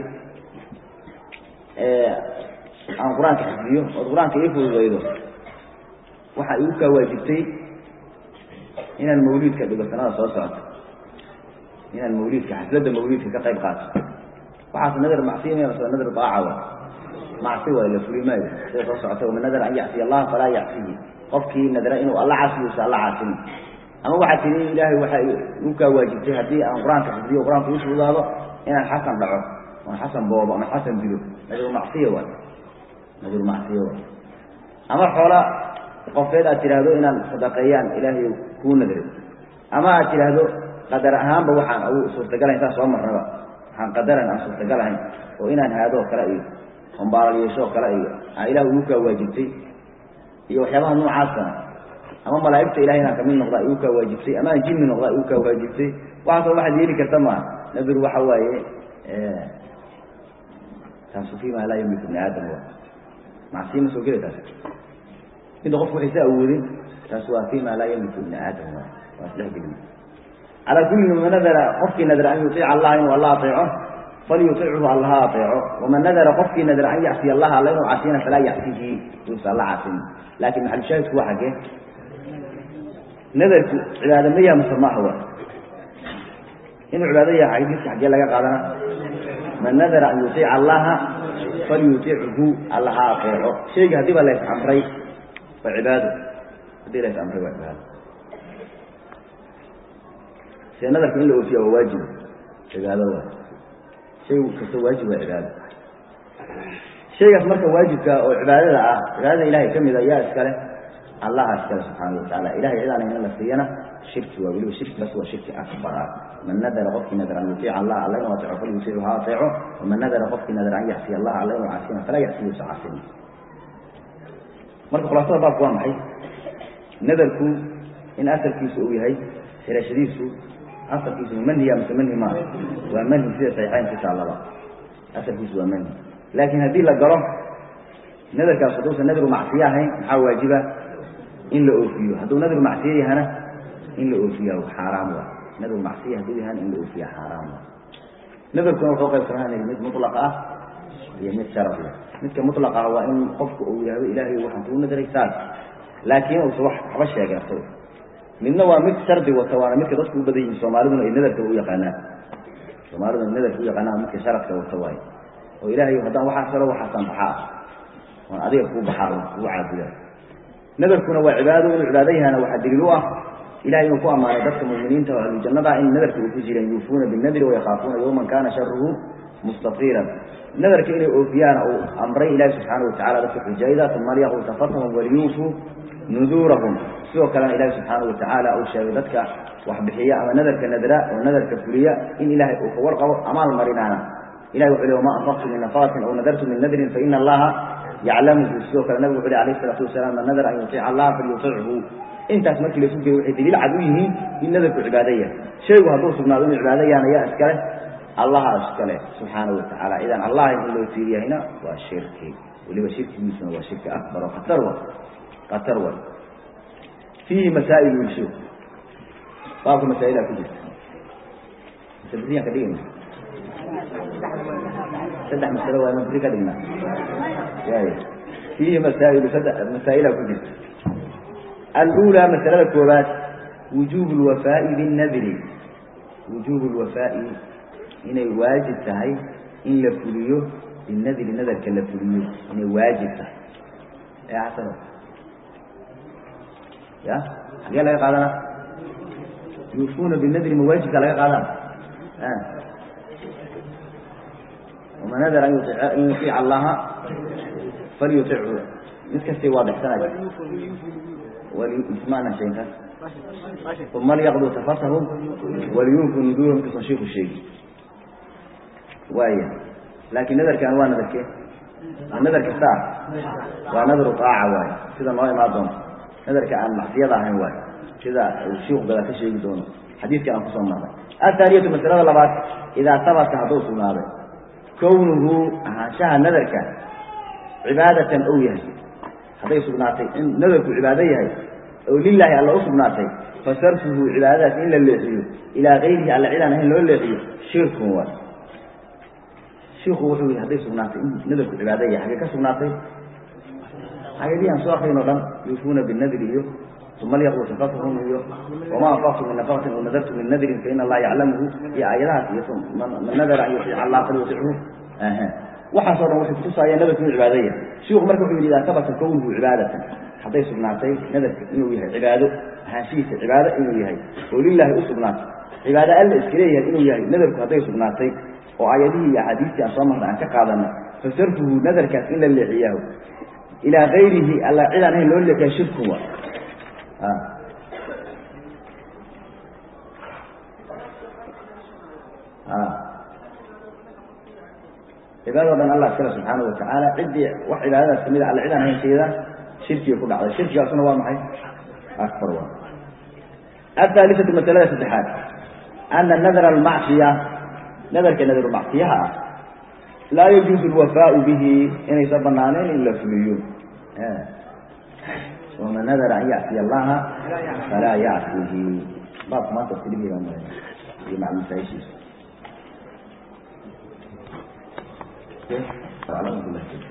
aan qur-aanka xifdiyo ood qur-aanka ii fududaydo waxaa igu kaa waajibtay inaan mawliidka dhigo sanada soo socota inaan mawliidka xafladda mawliidka ka qayb qaato waxaas nadar macsiya maya mase nadar daaca wa macsi waay la fuli maayo sida soo socota waman nadara an yacsiya allaha falaa yacsihi qofkii nadra inuu alla caasiyuusa alla caasini ama waxaa tihi ilaahay waxaa igu kaa waajibtay haddii aan qur-aanka xifdiyo qur-aanka ii fududaado inaan xasan dhaco oon xasan boobo ama xasan dilo nadru macsiya waay nadru macsiya waay ama xoola qofeed aad tidhaahdo inaan sadaqeeyaan ilaahay kuu nadray ama aad tidhaahdo qadar ahaanba waxaan u suurtagalayn saa soo marnaba waxaan qadaran aan suurtagalahayn oo inaan haadoo kale iyo hombaalal yeeshoo kale iyo aa ilah igu kaa waajibtay iyo waxyaabaha noocaasana ama malaa'igta ilahay inaan kamid noqdaa igu kaa waajibtay ama aan jinni noqdaa igu kaa waajibtay waxaasoo waxaad yeeli karta maa nadr waxa waaye taasu fi ma laa yamliku bni aadam wa macsiya ma soo geli taas midda qofku waxaysa awoodin taas waa fi ma laa yamliku ibni aadam wa waa isdhexgelin calaa kulli man nadara qofkii nadara an yuiica allah inuu alla aeeco falyuichu allaha aeeco waman nadara qofkii nadara an yacsiya allaha alla inuu casiyana falaa yacsihi uusa alla casin laakin maxalushaahidku waa xagee nadarku cibaado ma yaha mase maaha wa inuu cibaado yaha xadiiska xaggee laga qaadana man nadara an yuiica allaha falyutichu allaha aeeco shayga haddii ba lays amray waa cibaado haddii lays amray waa cibaado se nadarka in la oofiya waa waajib cibaado waay shay kasta waajib waa cibaado shaygaas marka waajibka oo cibaadada ah cibaadada ilahay ka mida yaa iskale allaha iskale subxaana watacaala ilahay cidaan in la siiyana shirki waa weliba shirki bas waa shirki akbar ah man nadara qofkii nadar an yuiica allah alla inuu ateeco falyutiichu ha ateeco waman nadara qofkii nadar an yacsiya allah alla inuu caasina falaa yacsiyuusa casin marka khulaasada baabku waa maxay nadarku in asalkiisu uu yahay xirashadiisu asalkiisu manhiya mise manhi maa waa manhi sida saxiixayn ku taallaba asalkiisu waa manhi laakiin haddii la galo nadarkaas hadduusan nadru macsiye ahayn maxaa waajiba in la oofiyo hadduu nadru macsiye yahana in la oofiya xaaraam waa nadru macsiye hadduu yahana in la oofiya xaaraam waa nadarkuna wuxuu qaybsanaa mid mutlaq ah iyo mid sharaf leh midka mutlaq ah waa in qofku uu yihahdo ilaahay waxaan kuu nadaray saas laakiin uusa wax waxba sheegeerto midna waa mid shardi wata waana midka dadku u badan yihin soomaaliduna ay nadarka u yaqaanaan soomaaliduna nadarka u yaqaanaan midka sharadka wata waayo oo ilaahay haddaan waxaas helo waxaasaan baxaa waan adiga kuu baxaa kuu caabuda nadarkuna waa cibaado inuu cibaado yahana waxaa daliil u ah ilahay inuu ku ammaanay dadka muminiinta oo ahlujannada in nadarka uu ku jireen yuufuuna binadri wayakaafuuna yawman kana sharuhu mustafiran nadarka inay oofiyaana uu amray ilaahi subxaana watacala dadka xujayda uma lyaquu tafatahum waliyuufuu nuduurahum sidoo kalena ilaahi subxaana watacaala uu sheegay dadka waxbixiya ama nadarka nadra oo nadarka fuliya in ilaahay uu ka warqabo amaal marinaana ilahi wuxu le wama anfaqtu min nafaqatin aw nadartu min nadrin faina allaha yaclamuhu sidoo kale nabigu wuxu le alayh isalaatu wasalaam man nadara an yutica allaha falyutichu intaas markii lasu geeyo waxay daliil cad u yihiin in nadarku cibaado yahay shaygu hadduu sugnaado inuu cibaado yahana yaa iskale allaha iskale subxaana watacaala cidaan allaha in loo tiiriyahayna waa shirki weliba shirkigiisuna waa shirki akbar oo khatar wa khatar wa fiihi masaa'il wilsho baabka masaa'ilaa ku jirta masaladiyan ka dhigayna saddex masalo waa ma beri ka dhignaa waaya fiihi masaa'ilu saddex masaa'ilaa ku jirta alأulى masalada koobaad wujuub اlwafaaءi biالnadri wujuub اlwafaaءi inay waajib tahay in la fuliyo binadri nadarka la fuliyo inay waajib tahay e xasano ya xagee laga qaadana yuufuuna binadri ma waajibka laga qaadana وma nadr an yuطiic allaha falyuطichu mid kastay waadixsanay ismaana sheekas uma lyaqduu tafatahum waliyunfu nuduurahum intuusan shiiku sheegi waaya laakiin nadarkan waa nadarke nadar kasta ah waa nadru aaca waayo sida noo imaan doonto nadarka aan macsiyada ahayn waayo sida uu shiiku gada ka sheegi doono xadiidkan aan kusoo marnay athaaniyatu masalada labaad idaa sabata hadduu sugnaaday kownuhu ahaanshaha nadarka cibaadatan ou yahay hadday sugnaatay in nadarku cibaado yahay oo lilaahi alla u sugnaatay fa sarfuhu cibaadadaas in la leexiyo ilaa kayrihi alla cidaan ahayn loo leexiyo shirkun waay shiiku wuxuu yihi hadday sugnaatay in nadarku cibaado yahay xagee ka sugnaatay ayadii aan soo akrin o dhan yuufuuna binadri iyo uma lyaqdu tafatahum iyo wama anfaqtum min nafaqatin o nadartum min nadrin faina allaha yaclamuhu iyo aayadahaas iyo man nadara an yuiica allah falyutichu waxaasoo dhan waxay kutusaayeen nadarku inuu cibaado yahay shiiku marka wuxuu yidhi idaa sabata kownuhu cibaadatan hadday sugnaatay nadarka inuu yahay cibaado ahaanshihiisa cibaado inuu yahay oo lilaahi u sugnaatay cibaado alla iska leeyahay inuu yahay nadarku hadday sugnaatay oo aayadihii iyo axaadiistii aan soo marnay aan ka qaadanay fasarfuhu nadarkaas in la leexiyaaho ilaa kayrihi alla cidaan ahayn loo leexiya shirkun wa cibaadado dhan allah iskale subxaanahu watacaala ciddii wax cibaadadaas kamid a alla cidaan ahayn sheeda shirkiga ku dhacday shirkigaasuna waa maxay akbar wa ahaalisatu masalada saddexaad ana nadra almacsiya nadarka nadru macsiyaha ah laa yajuuzu alwafaau bihi inaysan banaaneen in la fuliyo waman nadara an yacsiya allaha falaa yacsihi baabka maanta iskadhigiga mara iyo macluumasaayishiisa